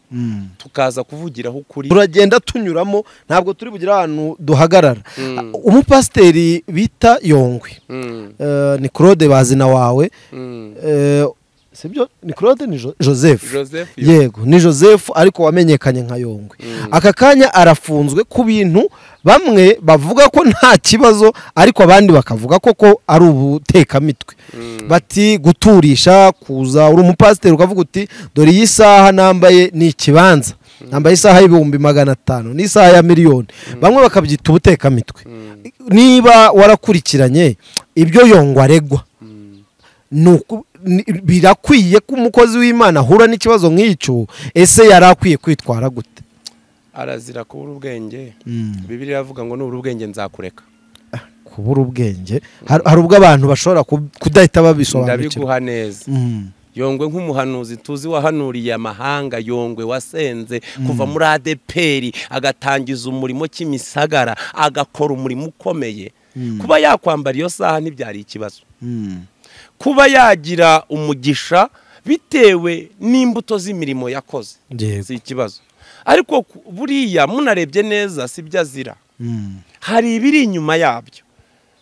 Speaker 1: tukaza kuvugiraho ukuri
Speaker 2: turagenda tunyuramo ntabwo turi bugire ahantu duhagarara umupasiteri bita yongwe
Speaker 1: Mm,
Speaker 2: eh, ni claude bazina wawe
Speaker 1: mm.
Speaker 2: eh, sibyo ni claude ni Jo- joseph
Speaker 1: Joseph yo.
Speaker 2: yego ni joseph ariko wamenyekanye nka yongwe aka kanya arafunzwe ku bintu bamwe bavuga ko nta kibazo ariko abandi bakavuga ko ko ari ubutekamitwe bati guturisha kuza uri umupasiteri ukavuga uti dore iyi saha nambaye ni ikibanza nambaye isaha y'ibihumbi magana atanu n'isaha ya miliyoni bamwe bakabyita ubutekamitwe niba warakurikiranye ibyo yongwa aregwa ni uku- ni- birakwiye ko umukozi w'imana ahura n'ikibazo nk'icyo ese yari akwiye kwitwara gute
Speaker 1: arazira kubura ubwenge bibiri iravuga ngo nubura ubwenge nzakureka
Speaker 2: kubura ubwenge Har- hari ubwo abantu bashobora ku- kudahita babisobanukirwa
Speaker 1: ndabiguha neza
Speaker 2: Mm.
Speaker 1: yongwe nk'umuhanuzi tuzi wahanuriye amahanga yongwe wasenze kuva muri adeperi agatangiza umurimo kimisagara agakora umurimo ukomeye kuba yakwambara iyo saha ntibyari ikibazo
Speaker 2: Mm.
Speaker 1: kuba yagira umugisha bitewe n'imbuto z'imirimo yakoze
Speaker 2: Yego.
Speaker 1: si ikibazo ariko ku- buriya munarebye neza si byo azira
Speaker 2: Mm.
Speaker 1: hari ibiri inyuma yabyo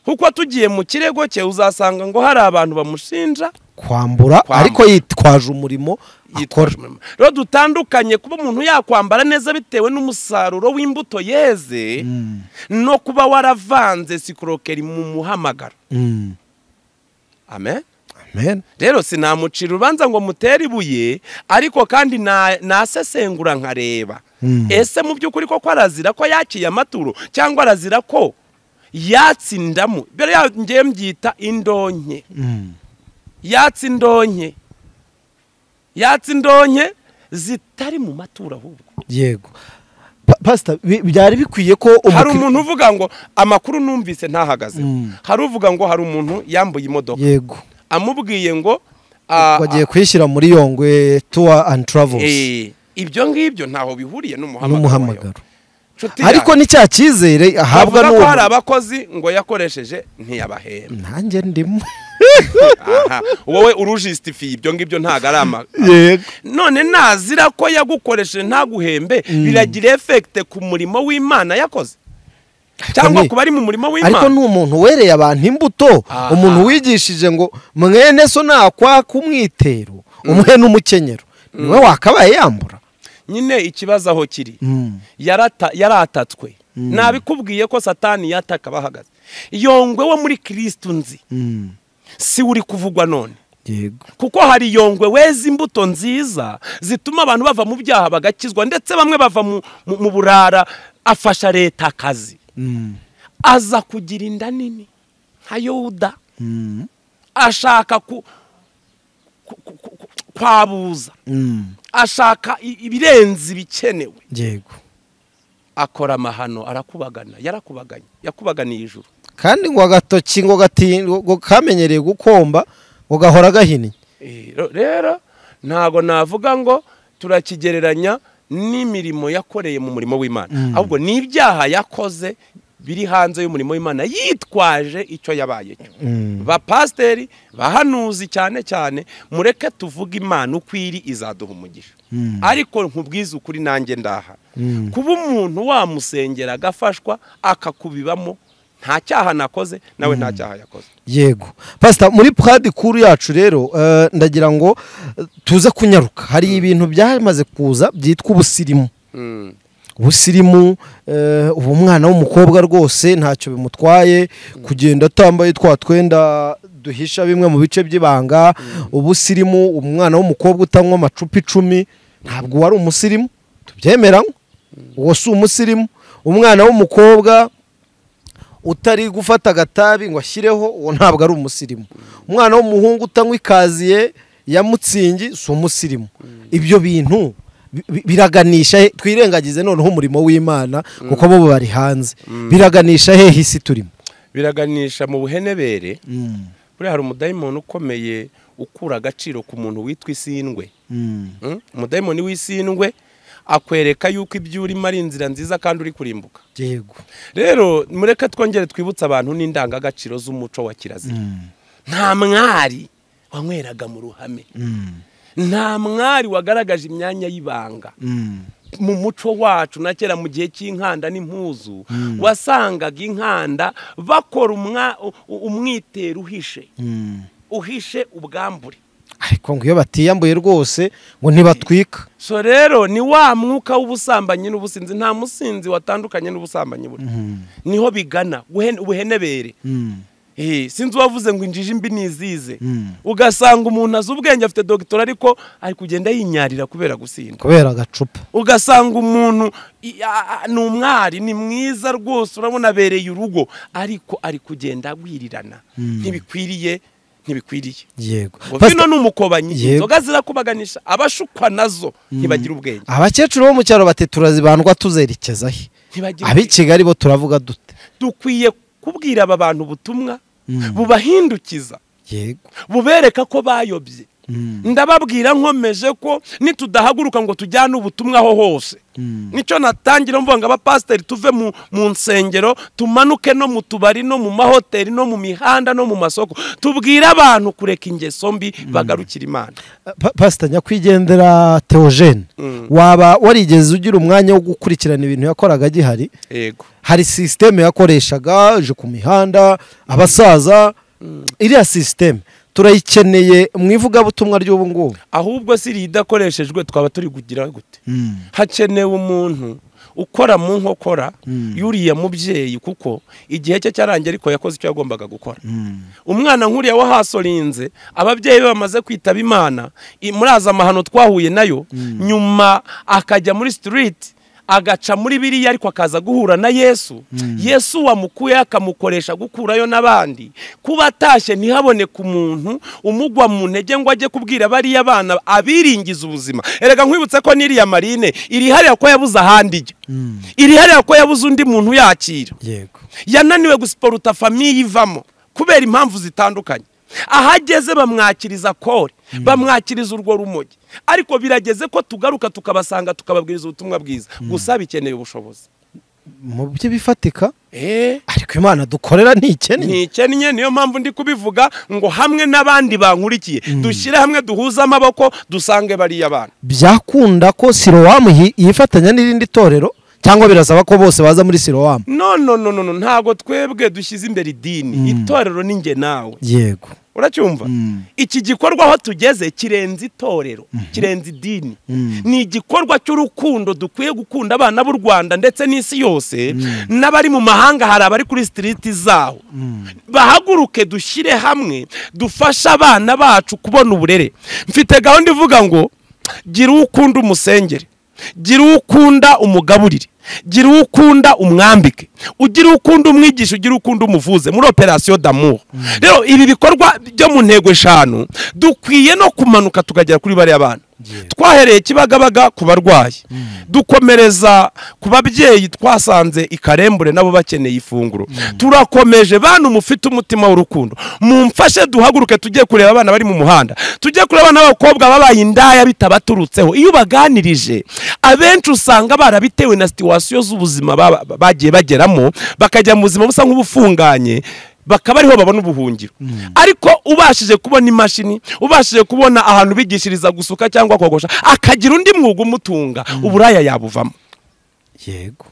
Speaker 1: kuko tugiye mu kirego cye uzasanga ngo hari abantu bamushinja
Speaker 2: kwambura
Speaker 1: Kwambura.
Speaker 2: ariko yitwaje umurimo akora
Speaker 1: yitwaje umurimo. rero dutandukanye kuba umuntu yakwambara neza bitewe n'umusaruro w'imbuto yeze
Speaker 2: Mm.
Speaker 1: no kuba waravanze sikorokeri mu muhamagaro
Speaker 2: Mm.
Speaker 1: amen
Speaker 2: Amen.
Speaker 1: rero sinamucira urubanza ngo mutere ibuye ariko kandi na- nasesengura nkareba
Speaker 2: Mm.
Speaker 1: ese mu by'ukuri koko arazira ko yakiye amaturo cyangwa arazira ko yatsindamo mbere yaho ngiye mbyita indonke
Speaker 2: Mm.
Speaker 1: yatsa indonke yatsa indonke zitari mu maturo ahubwo
Speaker 2: yego Pa- pasita bi- byari bikwiye ko
Speaker 1: hari
Speaker 2: umukiri-
Speaker 1: umuntu uvuga ngo amakuru numvise ntahagazeho
Speaker 2: Mm.
Speaker 1: hari uvuga ngo hari umuntu yambuye imodoka
Speaker 2: yego
Speaker 1: amubwiye ngo ah,
Speaker 2: bagiye kwishyira muri yongwe tuwa andi taravesi
Speaker 1: Eh, ibyo ngibyo ntaho bihuriye n'umuhamagaro
Speaker 2: n'umuhamagaro
Speaker 1: Nshuti
Speaker 2: ariko
Speaker 1: yanjye,
Speaker 2: ni cya cyizere ahabwa
Speaker 1: bavuga ko hari
Speaker 2: n'uwo
Speaker 1: abakozi ngo yakoresheje ntiyabahemba
Speaker 2: nanjye ndimo
Speaker 1: aha wowe urujisitifiye ibyo ngibyo ntago ari ama
Speaker 2: yego
Speaker 1: none nazira ko yagukoresheje ntaguhembe biragira efekite ku murimo w'imana yakoze cyangwa
Speaker 2: ni-
Speaker 1: ku bari mu murimo
Speaker 2: ariko
Speaker 1: w'imana
Speaker 2: ni umuntu wereye abantu imbuto
Speaker 1: Aha.
Speaker 2: umuntu wigishije ngo mwene so nakwaka umwitero umuhe n'umukenyero niwe wakabaye yambura
Speaker 1: nyine ikibazo aho kiri yarata yaratatswe nabikubwiye ko satani yataka bahagaze yongwe wo muri kirisitu nzi si uri kuvugwa none
Speaker 2: yego
Speaker 1: kuko hari yongwe weza imbuto nziza zituma abantu bava mu byaha bagakizwa ndetse bamwe bava mu, mu, mu burara afasha leta akazi aza kugira inda nini nka yuda ashaka ku, ku, ku, ku, ku, kwabuza ashaka i- ibirenze ibikenewe
Speaker 2: yego
Speaker 1: akora amahano arakubagana yarakubaganye yakubaganiye ijuru
Speaker 2: kandi ngo agatoki ngo gatin- ngo kamenyereye gukomba ngo gahora gahinnye
Speaker 1: Eh, ro- rero ntago navuga ngo turakigereranya n'imirimo yakoreye mu murimo w'imana ahubwo n'ibyaha yakoze biri hanze y'umurimo w'imana yitwaje icyo yabaye cyo
Speaker 2: Mm.
Speaker 1: bapasiteri bahanuzi cyane cyane mureke tuvuge imana uko iri izaduha umugisha
Speaker 2: Mm.
Speaker 1: ariko nkubwize ukuri nanjye ndaha
Speaker 2: Mm.
Speaker 1: kuba umuntu wamusengera agafashwa akakubibamo nta cyaha nakoze nawe nta cyaha yakoze
Speaker 2: yego pasita muri purade kuru yacu rero eh, ndagira ngo eh, tuze kunyaruka hari ibintu byamaze kuza byitwa ubusirimu
Speaker 1: Mm.
Speaker 2: ubusirimu eh, ubu mwana w'umukobwa rwose ntacyo bimutwaye kugenda atambaye twa twenda duhisha bimwe mu bice by'ibanga ubusirimu umwana w'umukobwa utanywa amacupa icumi ntabwo wari umusirimu tubyemera uwo si umusirimu umwana w'umukobwa utari gufata agatabi ngo ashyireho uwo ntabwo ari umusirimu umwana w'umuhungu utanywa ikaziye ya mutsingi si umusirimu ibyo bintu bi- bi- biraganisha he twirengagize noneho umurimo w'imana kuko bo bari hanze biraganisha hehe isi turimo
Speaker 1: biraganisha mu buhenebere buriya hari umudayimoni ukomeye ukura agaciro ku muntu witwa isindwe Mm? umudayimoni w'isindwe akwereka yuko ibyo urimo ari inzira nziza kandi uri kurimbuka
Speaker 2: yego
Speaker 1: rero mureke twongere twibutse abantu n'indangagaciro z'umuco wa kirazira nta mwari wanyweraga mu ruhame nta mwari wagaragaje imyanya y'ibanga mu muco wacu na kera mu gihe cy'inkanda n'impuzu wasangaga inkanda bakora umwa- u- u- umwitero uhishe uhishe ubwambure
Speaker 2: ariko ngo iyo batiyambuye rwose ngo ntibatwika
Speaker 1: so rero ni wa mwuka w'ubusambanyi n'ubusinzi nta musinzi watandukanye n'ubusambanyi buri niho bigana ubuhen- ubuhenebere Eh, sinzi uwavuze ngo injiji mbi nizize
Speaker 2: Mm.
Speaker 1: ugasanga umuntu azi ubwenge afite dogitora ariko ari kugenda yinyarira kubera gusindwa
Speaker 2: kubera agacupa
Speaker 1: ugasanga umuntu i- a- a- ni umwari ni mwiza rwose urabona abereye urugo ariko ari kugenda agwirirana ntibikwiriye ntibikwiriye
Speaker 2: yego
Speaker 1: ngo
Speaker 2: Pastor-
Speaker 1: vino ni umukobanyi
Speaker 2: Yego.
Speaker 1: inzoga zirakubaganisha abashukwa nazo ntibagira ubwenge
Speaker 2: abakecuru bo mu cyaro bati turazibandwa tuzerekeza he
Speaker 1: ntibagira
Speaker 2: ab'i kigali bo turavuga dute
Speaker 1: ubwenge. dukwiye kubwira aba bantu ubutumwa bubahindukiza
Speaker 2: yego
Speaker 1: bubereka ko bayobye ndababwira nkomeje ko nitudahaguruka ngo tujyane ubutumwa aho hose nicyo natangira mvuga ngo abapasiteri tuve mu, mu nsengero tumanuke no mu tubari no mu mahoteli no mu mihanda no mu masoko tubwire abantu kureka ingeso mbi bagarukira imana
Speaker 2: Pa- pasita nyakwigendera teogene
Speaker 1: Mm.
Speaker 2: waba warigeze ugira umwanya wo gukurikirana ibintu yakoraga agihari
Speaker 1: yego
Speaker 2: hari sisiteme yakoreshaga ije ku mihanda abasaza iriya sisiteme turayikeneye mu ivugabutumwa ry'ubu ngubu
Speaker 1: ahubwo si iriya idakoreshejwe twaba turi kugira gute hakenewe umuntu ukora mu nkokora yuriya mubyeyi kuko igihe cye cyarangiye ariko yakoze icyo yagombaga gukora umwana nk'uriya wahasorinze ababyeyi be bamaze kwitaba imana i- muraza amahano twahuye nayo nyuma akajya muri sitiriti agaca muri biriya ariko akaza guhura na yesu yesu wamukuyeho akamukoresha gukurayo n'abandi kuba atashye ntihaboneke umuntu umugwa mu ntege ngo ajye kubwira bariya bana abiringiza ubuzima erega nkwibutse ko n'iriya marine iriharira ko yabuze ahandi ijya iriharira ko yabuze undi muntu uyakira
Speaker 2: yego
Speaker 1: yananiwe gusiporuta famiye ivamo kubera impamvu zitandukanye ahageze bamwakiriza kore bamwakiriza urwo rumogi ariko birageze ko tugaruka tukabasanga tukababwiriza ubutumwa bwiza gusa bikeneye ubushobozi
Speaker 2: mu byo bifatika
Speaker 1: Eh,
Speaker 2: ariko imana dukorera ntikennye
Speaker 1: ntikennye niyo mpamvu ndi kubivuga ngo hamwe n'abandi bankurikiye dushyire hamwe duhuze amaboko dusange bariya bana
Speaker 2: byakunda ko sirowamu yi- yifatanya n'irindi torero cyangwa birasaba ko bose baza muri sirowamu
Speaker 1: no no no no no, ntabwo twebwe dushyize imbere idini itorero ni njye nawe
Speaker 2: yego
Speaker 1: uracyumva iki gikorwa aho tugeze kirenze itorero kirenze idini ni igikorwa cy'urukundo dukwiye gukunda abana b'u rwanda ndetse n'isi yose n'abari mu mahanga hari abari kuri sitiriti zaho bahaguruke dushyire hamwe dufashe abana bacu kubona uburere mfite gahunda ivuga ngo gira uwo ukunda umusengere gira uwo ukunda umugaburire gira uwo ukunda umwambike ugira uwo ukunda umwigisha ugira uwo ukunda umuvuze muri operasiyo damuho rero ibi bikorwa byo mu ntego eshanu dukwiye no kumanuka tukagera kuri bariya bana twahereye kibagabaga ku barwayi dukomereza ku babyeyi twasanze ikarembure nabo bakeneye ifunguro turakomeje bantu mufite umutima w'urukundo mumfashe duhaguruke tujye kureba abana bari mu muhanda tujye kureba abana b'abakobwa babaye indaya bitabaturutseho iyo baganirije abenshi usanga barabitewe na situwasiyo z'ubuzima baba- bagiye bageramo bakajya mu buzima busa nk'ubufunganye bakaba ariho babona ubuhungiro ariko ubashije kubona imashini ubashije kubona ahantu bigishiriza gusuka cyangwa kogosha akagira undi mwuga umutunga uburaya yabuvamo
Speaker 2: yego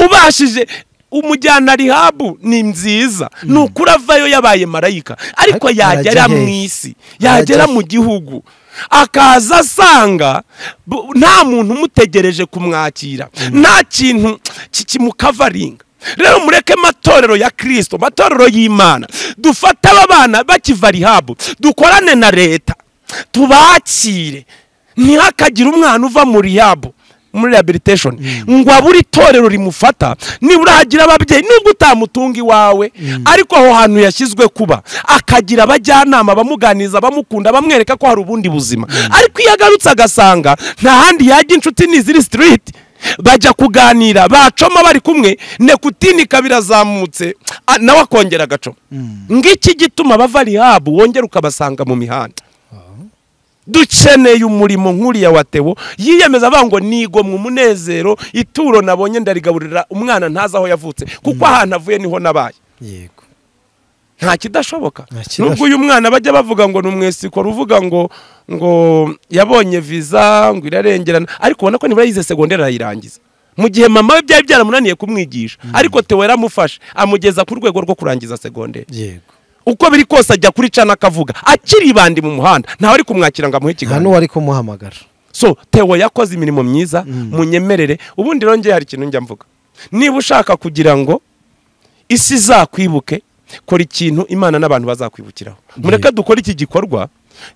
Speaker 1: ubashije umujyana rihabu ni nziza ni ukuri avayo yabaye marayika ariko
Speaker 2: Ariko
Speaker 1: yagera
Speaker 2: arajya
Speaker 1: mu
Speaker 2: hehe?
Speaker 1: isi yagera
Speaker 2: Arajya
Speaker 1: mu gihugu akaza asanga bu- nta muntu umutegereje kumwakira nta kintu ki- kimukavaringa rero mureke amatorero ya kirisito amatorero y'imana dufate aba bana bakiva rihabu dukorane na leta tubakire ntihakagire umwana uva mu rihabu muri rehabilitation ngo abure itorero rimufata nibura hagira ababyeyi nubwo utamutunga iwawe ariko aho hantu yashyizwe kuba akagira abajyanama bamuganiriza bamukunda bamwereka ko hari ubundi buzima ariko iyo agarutse agasanga nta handi yajya inshuti ni ziri street bajya kuganira bacoma bari kumwe nekutinika birazamutse ah, nawe akongera agacoma ngiki gituma bava rihabu wongera ukabasanga mu mihanda dukeneye umurimo nk'uriya wa teo yiyemeza avuga ngo nigomwe umunezero ituro nabonye ndarigaburira umwana ntazi aho yavutse kuko ahantu avuye niho nabaye
Speaker 2: yego
Speaker 1: nta kidashoboka
Speaker 2: Nta kidashoboka.
Speaker 1: nubwo uyu mwana bajya bavuga ngo ni umwesikoro uvuga ngo ngo yabonye viza ngo irarengerana ariko ubona ko nibura yize segonderi arayirangiza mu gihe mama we byari byaramunaniye kumwigisha ariko teo yaramufashe amugeza ku rwego rwo kurangiza segonderi
Speaker 2: yego
Speaker 1: uko biri kose ajya kuri cana akavuga akiri bandi mu muhanda ntawe ari kumwakira ngo amuhe
Speaker 2: nta
Speaker 1: ikiganiro
Speaker 2: n'uwari kumuhamagara
Speaker 1: so tewo yakoze imirimo myiza munyemerere ubundi rero njye hari ikintu njya mvuga niba ushaka kugira ngo isi izakwibuke kora ikintu imana n'abantu bazakwibukiraho mureke dukore iki gikorwa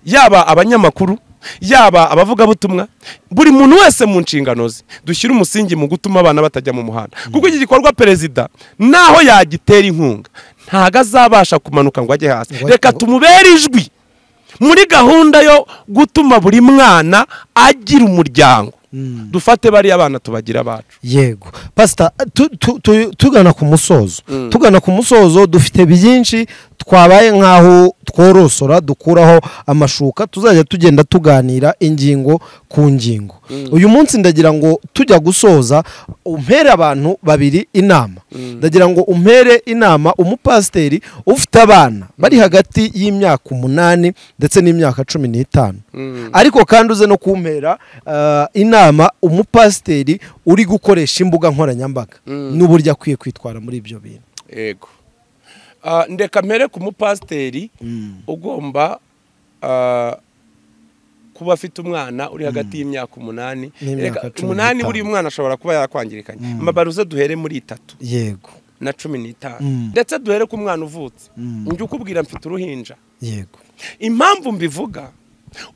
Speaker 1: yaba abanyamakuru yaba abavugabutumwa buri muntu wese mu nshingano ze dushyire umusingi mu gutuma abana batajya mu muhanda kuko iki gikorwa perezida naho yagitera inkunga ntago azabasha kumanuka ngo ajye hasi
Speaker 2: Ngo-
Speaker 1: reka
Speaker 2: ngo-
Speaker 1: tumubere ijwi muri gahunda yo gutuma buri mwana agira umuryango dufate bariya bana tubagira abacu
Speaker 2: yego pasita tu- tu- tu- tugana ku musozo tugana ku musozo dufite byinshi twabaye nk'aho tworosora dukuraho amashuka tuzajya tugenda tuganira ingingo ku ngingo uyu munsi ndagira ngo tujya gusoza umpere abantu babiri inama ndagira ngo umpere inama umupasiteri ufite abana bari hagati y'imyaka umunani ndetse n'imyaka cumi n'itanu ariko kandi uze no kumpera ah, inama umupasiteri uri gukoresha imbuga nkoranyambaga n'uburyo akwiye kwitwara muri ibyo bintu
Speaker 1: yego Ah, ndeka mpere ku mupasiteri ugomba ah, kuba afite umwana uri hagati y'imyaka umunani
Speaker 2: N'imyaka
Speaker 1: Reka-
Speaker 2: cumi
Speaker 1: umunani
Speaker 2: n'itanu.
Speaker 1: buriya umwana ashobora kuba yakwangirikanye amabaruze duhere muri itatu
Speaker 2: yego
Speaker 1: na cumi n'itanu
Speaker 2: Mm.
Speaker 1: ndetse duhere ku mwana uvutse
Speaker 2: Mm.
Speaker 1: njye ukubwira mfite uruhinja
Speaker 2: yego
Speaker 1: impamvu mbivuga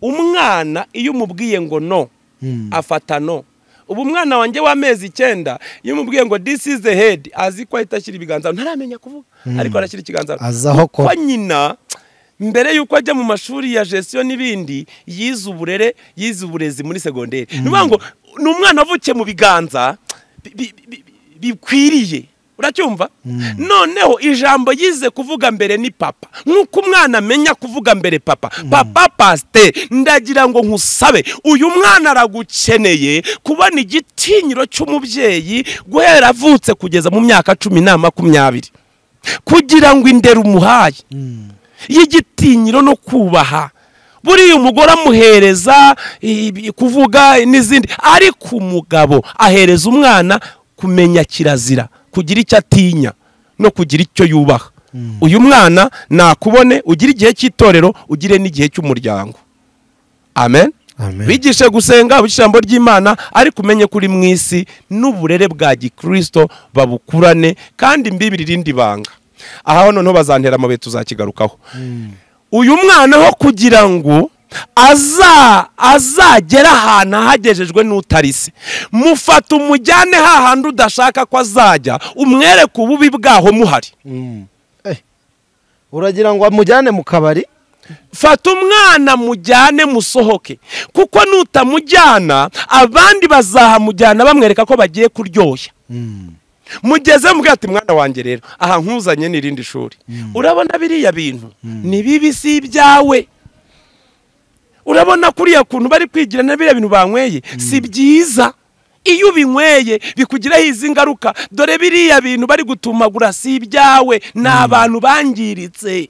Speaker 1: umwana iyo umubwiye ngo no
Speaker 2: Mm.
Speaker 1: afata no ubu umwana wanjye w'amezi icyenda iyo umubwiye ngo this is the head azi ko ahita ashyira ibiganza aho. ntaramenya kuvuga ariko arashyira ikiganza aho.
Speaker 2: Azi aho akora.
Speaker 1: Kuko nyina mbere y'uko ajya mu mashuri ya gestiyo n'ibindi yize uburere yize uburezi muri segonderi ni ukuvuga ngo ni umwana wavukiye mu biganza bi- bi- bi- bi- bikwiriye uracyumva noneho ijambo yize kuvuga mbere ni papa nk'uko umwana amenya kuvuga mbere papa papa pasiteri ndagira ngo nkusabe uyu mwana aragukeneye kubona igitinyiro cy'umubyeyi guhera avutse kugeza mu myaka cumi na makumyabiri kugira ngo indera umuhaye y'igitinyiro no kubaha buriya umugore amuhereza ibi- kuvuga n'izindi ariko umugabo ahereza umwana kumenya kirazira kugira icyo atinya no kugira icyo yubaha uyu mwana nakubone ugire igihe cy'itorero ugire n'igihe cy'umuryango amen
Speaker 2: Amen.
Speaker 1: bigishe gusenga abigisha ijambo ry'imana ariko umenye ko uri mu isi n'uburere bwa gikirisito babukurane kandi imbibi irindi banga aha noneho bazantera amabuye tuzakigarukaho uyu mwana ho kugira ngo aza azagera ahantu ahagejejwe n'utari se mufata umujyane hahandi udashaka ko azajya umwereke ububi bwaho muhari
Speaker 2: Eh, uragira ngo amujyane mu kabari
Speaker 1: fata umwana mujyane musohoke kuko nutamujyana abandi bazahamujyana bamwereka ko bagiye kuryoshya mugeze mubwira ati mwana wanjye rero aha nkuzanye n'irindi shuri urabona biriya bintu ni bibi si ibyawe urabona kuriya kuntu bari kwigira na biriya bintu banyweye si byiza iyo ubinyweye bikugiraho izi ngaruka dore biriya bintu bari gutumagura si ibyawe ni abantu bangiritse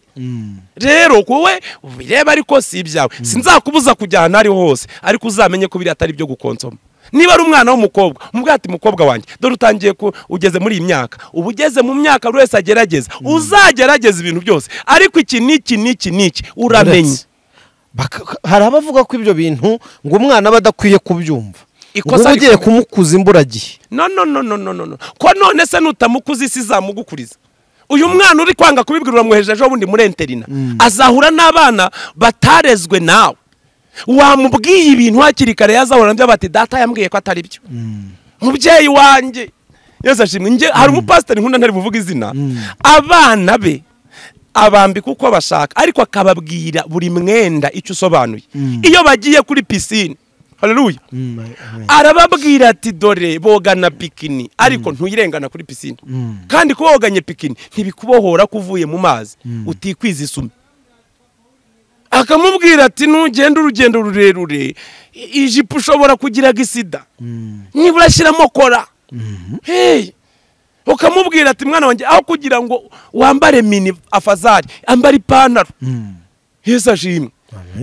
Speaker 1: rero wowe ubireba ariko si ibyawe sinzakubuza kujya ahantu ariho hose ariko uzamenye ko biriya atari ibyo gukonsoma niba ari umwana w'umukobwa umubwira ati mukobwa wanjye dore utangiye ku ugeze muri iyi myaka uba ugeze mu myaka buri wese agerageza uzagerageza ibintu byose ariko iki n'iki n'iki n'iki uramenye
Speaker 2: Baka- hari abavuga ko ibyo bintu ngo umwana aba adakwiye kubyumva
Speaker 1: Ikosa
Speaker 2: ngo ugiye
Speaker 1: rikomeye.
Speaker 2: kumukuza imburagihe
Speaker 1: no no no no no no no ko none se nutamukuza isi izamugukuriza uyu mwana uri kwanga kubibwira uramwohereje ejo bundi muri interina azahura n'abana batarezwe nawe wamubwiye ibintu hakiri kare yazahura nabyo bati data yambwiye ko atari byo mubyeyi wanjye yose ashimwe njye hari umupasiteri nkunda ntari buvuga izina abana be abambika uko bashaka ariko akababwira buri mwenda icyo usobanuye iyo bagiye kuri pisine haleluya arababwira ati dore bogana pikini ariko ntuyirengana kuri pisine kandi kuba woganye pikini ntibikubohora ko uvuye mu mazi utikwiza isume akamubwira ati nugenda urugendo rurerure i- ijipo ushobora kugira gisida nibura shyiramo kora Hey! ukamubwira ati mwana wanjye aho kugira ngo wambare mini afazari ambara ipantaro yesu ashimwe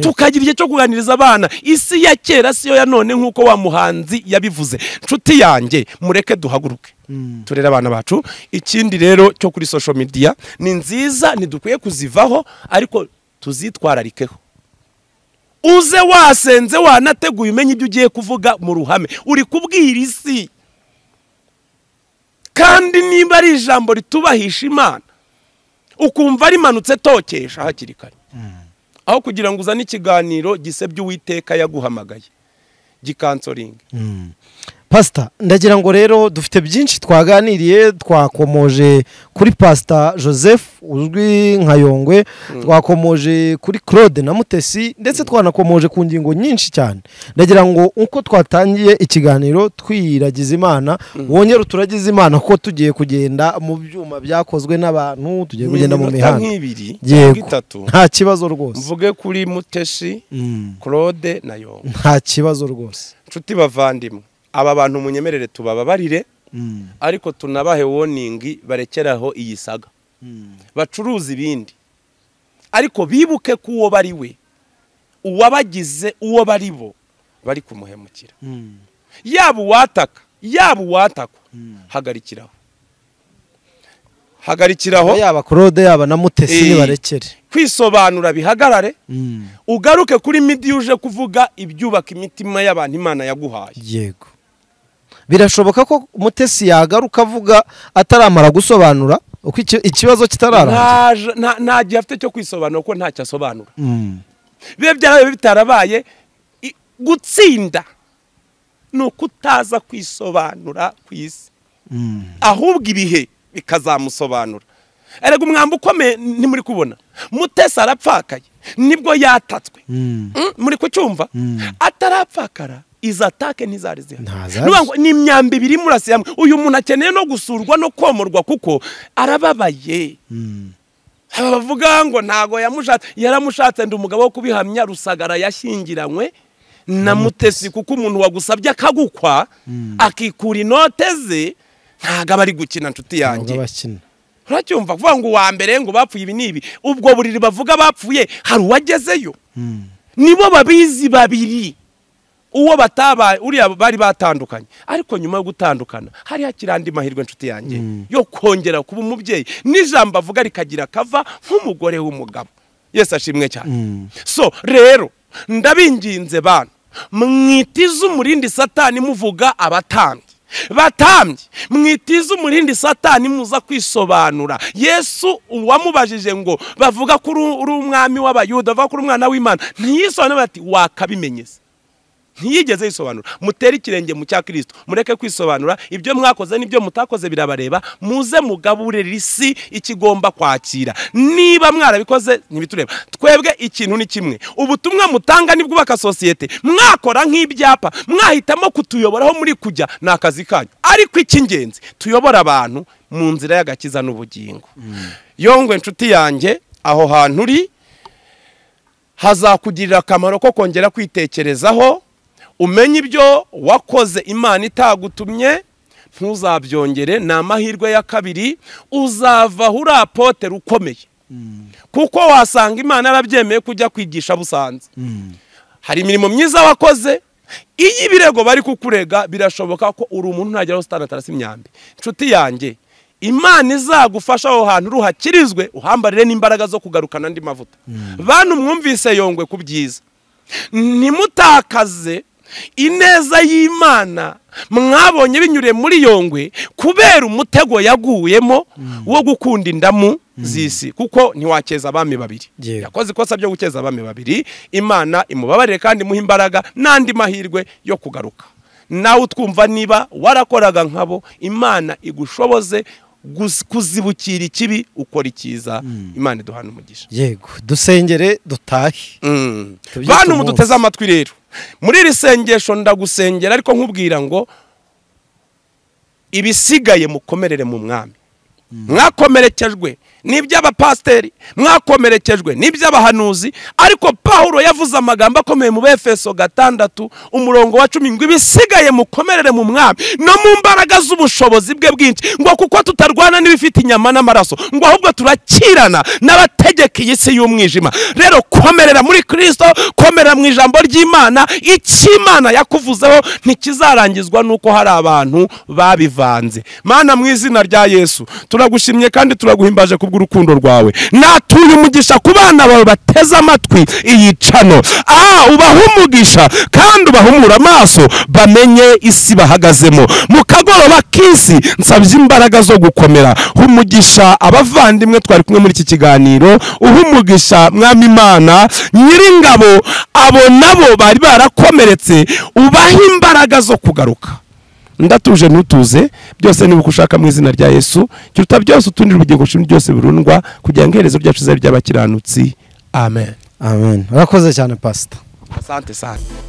Speaker 1: tukagira igihe cyo kuganiriza abana isi ya kera siyo ya none nk'uko wa muhanzi yabivuze nshuti yanjye mureke duhaguruke turere abana bacu ikindi rero cyo kuri social media ni nziza ntidukwiye kuzivaho ariko tuzitwararikeho uze wasenze wanateguye umenye ibyo ugiye kuvuga mu ruhame uri kubwira isi kandi niba ari ijambo ritubahisha imana ukumva rimanutse tokesha hakiri kare aho kugira ngo uzane ikiganiro gisebya uwiteka yaguhamagaye gikansoringa
Speaker 2: pasita ndagira ngo rero dufite byinshi twaganiriye twakomoje kuri pasita joseph uzwi nka yongwe twakomoje kuri claude na mutesi ndetse twanakomoje ku ngingo nyinshi cyane ndagira ngo uko twatangiye ikiganiro twiragiza imana wongere uturagize imana kuko tugiye kugenda mu byuma byakozwe n'abantu tugiye kugenda mu
Speaker 1: Iminota
Speaker 2: mihanda
Speaker 1: nk'ibiri
Speaker 2: yego
Speaker 1: itatu
Speaker 2: nta kibazo rwose
Speaker 1: mvuge kuri muteshi
Speaker 2: Mm.
Speaker 1: claude na yonga
Speaker 2: nta kibazo rwose
Speaker 1: nshuti bavandimwe aba bantu munyemerere tubababarire
Speaker 2: Mm.
Speaker 1: ariko tunabahe woningi barekeraho iyi saga bacuruza ibindi ariko bibuke ko uwo bari we uwabagize uwo bari bo bari kumuhemukira
Speaker 2: Mm.
Speaker 1: yaba uwataka yaba uwatakwa hagarikiraho hagarikiraho
Speaker 2: yaba claude yaba na mutesi
Speaker 1: Eh.
Speaker 2: nibarekere
Speaker 1: kwisobanura bihagarare
Speaker 2: Mm.
Speaker 1: ugaruke kuri midi uje kuvuga ibyubaka imitima y'abantu imana yaguhaye
Speaker 2: yego birashoboka ko mutesi yagaruka avuga ataramara gusobanura uko iki- ikibazo kitararangira
Speaker 1: Ntaje- nta nta gihe afite cyo kwisobanura kuko ntacyo asobanura
Speaker 2: Mm.
Speaker 1: biba byarabaye bitarabaye i- gutsinda ni ukutaza kwisobanura ku isi
Speaker 2: Mm.
Speaker 1: ahubwo ibihe bikazamusobanura erega umwambi ukomeye ntimuri kubona mutesi arapfakaye nibwo yatatswe
Speaker 2: Mm.
Speaker 1: Mm, muri kucyumva
Speaker 2: Mm.
Speaker 1: atarapfakara izi atake ntizari zihari
Speaker 2: Ntazari.
Speaker 1: Ni ukuvuga ngo ni imyambi ibiri murasiye hamwe uyu muntu akeneye no gusurwa no komorwa kuko arababaye
Speaker 2: Mm.
Speaker 1: aba bavuga ngo ntago yamushatse yaramushatse ndi umugabo wo kubihamya rusagara yashyingiranywe na mutesi kuko umuntu wagusabye akagukwa akikura inote ze ntago aba ari gukina nshuti yanjye
Speaker 2: Ntabwo abakina
Speaker 1: uracyumva kuvuga ngo uwa mbere ngo bapfuye ibi n'ibi ubwo buriri bavuga bapfuye hari uwagezeyo nibo babizi babiri uwo batabaye uriya bari batandukanye ariko nyuma yo gutandukana hari hakiri andi mahirwe nshuti yanjye yo kongera kuba umubyeyi n'ijambo avuga rikagira kava nk'umugore w'umugabo yesi ashimwe cyane so rero ndabinginze bantu mwitize umurindi satani muvuga abatambyi batambye mwitize umurindi satani muza kwisobanura yesu uwamubajije ngo bavuga ko uri uri umwami w'abayuda bavuga ko uri umwana w'imana ntiyisobanure bati wakabimenyese ntiyigeze yisobanura mutere ikirenge mu cya kirisito mureke kwisobanura ibyo mwakoze n'ibyo mutakoze birabareba muze mugaburire isi ikigomba kwakira niba mwarabikoze ntibitureba twebwe ikintu ni kimwe ubutumwa mutanga nibwubaka sosiyete mwakora nk'ibyapa mwahitamo kutuyoboraho muri kujya ni akazi kanyu ariko icy'ingenzi tuyobora abantu mu nzira y'agakiza n'ubugingo yongwe inshuti yanjye aho hantu uri hazakugirira akamaro ko kongera kwitekerezaho umenye ibyo wakoze imana itagutumye ntuzabyongere ni amahirwe ya kabiri uzava uri apotera ukomeye kuko wasanga imana yarabyemeye kujya kwigisha busanze hari imirimo myiza wakoze iyo ibirego bari kukurega birashoboka ko uri umuntu ntageraho sitanatarasi imyambi inshuti yanjye imana izagufasha aho hantu ruhakirizwe uhambarire n'imbaraga zo kugarukana andi mavuta bantu mwumvise yongwe ku byiza ntimutakaze ineza y'imana mwabonye binyuriye muri yongwe kubera umutego yaguyemo wo gukunda indamu z'isi kuko ntiwakeza abami babiri
Speaker 2: Yego.
Speaker 1: yakoze ikosa ryo gukeza abami babiri imana imubabarire kandi imuhe imbaraga n'andi mahirwe yo kugaruka nawe utwumva niba warakoraga nkabo imana igushoboze gus- kuzibukira ikibi ukora icyiza imana iduhana umugisha
Speaker 2: yego dusengere dutahe
Speaker 1: Mm.
Speaker 2: Tubyite
Speaker 1: bantu
Speaker 2: umunsi.
Speaker 1: muduteze amatwi rero muri iri sengesho ndagusengera ariko nkubwira ngo ibisigaye mukomerere mu mwami mwakomerekejwe n'iby'abapasiteri mwakomerekejwe n'iby'abahanuzi ariko pawulo yavuze amagambo akomeye mu befeso gatandatu umurongo wa cumi ngo ibisigaye mukomerere mu mwami no mu mbaraga z'ubushobozi bwe bwinshi ngo kuko tutarwana n'ibifite inyama n'amaraso ngo ahubwo turakirana n'abategeka iyi si y'umwijima rero komerera muri kirisito komerera mu ijambo ry'imana icy'imana yakuvuzeho ntikizarangizwa n'uko hari abantu babivanze mana mu izina rya yesu turagushimye kandi turaguhimbaje kubw'urukundo rwawe natuye umugisha ku bana bawe bateze amatwi iyi cano ah ubahe umugisha kandi ubahumure amaso bamenye isi bahagazemo mu kagoroba k'isi nsabye imbaraga zo gukomera umugisha abavandimwe twari kumwe muri iki kiganiro uha umugisha mwami imana nyiringabo abo nabo bari barakomeretse ubahe imbaraga zo kugaruka ndatuje ntutuze byose nibuka ushaka mu izina rya yesu kiruta byose utundi ubugingo ushimwe byose burundwa kugira ngo iherezo ryacu rizabe ry'abakiranutsi amen
Speaker 2: amen urakoze cyane pasita
Speaker 1: asante sante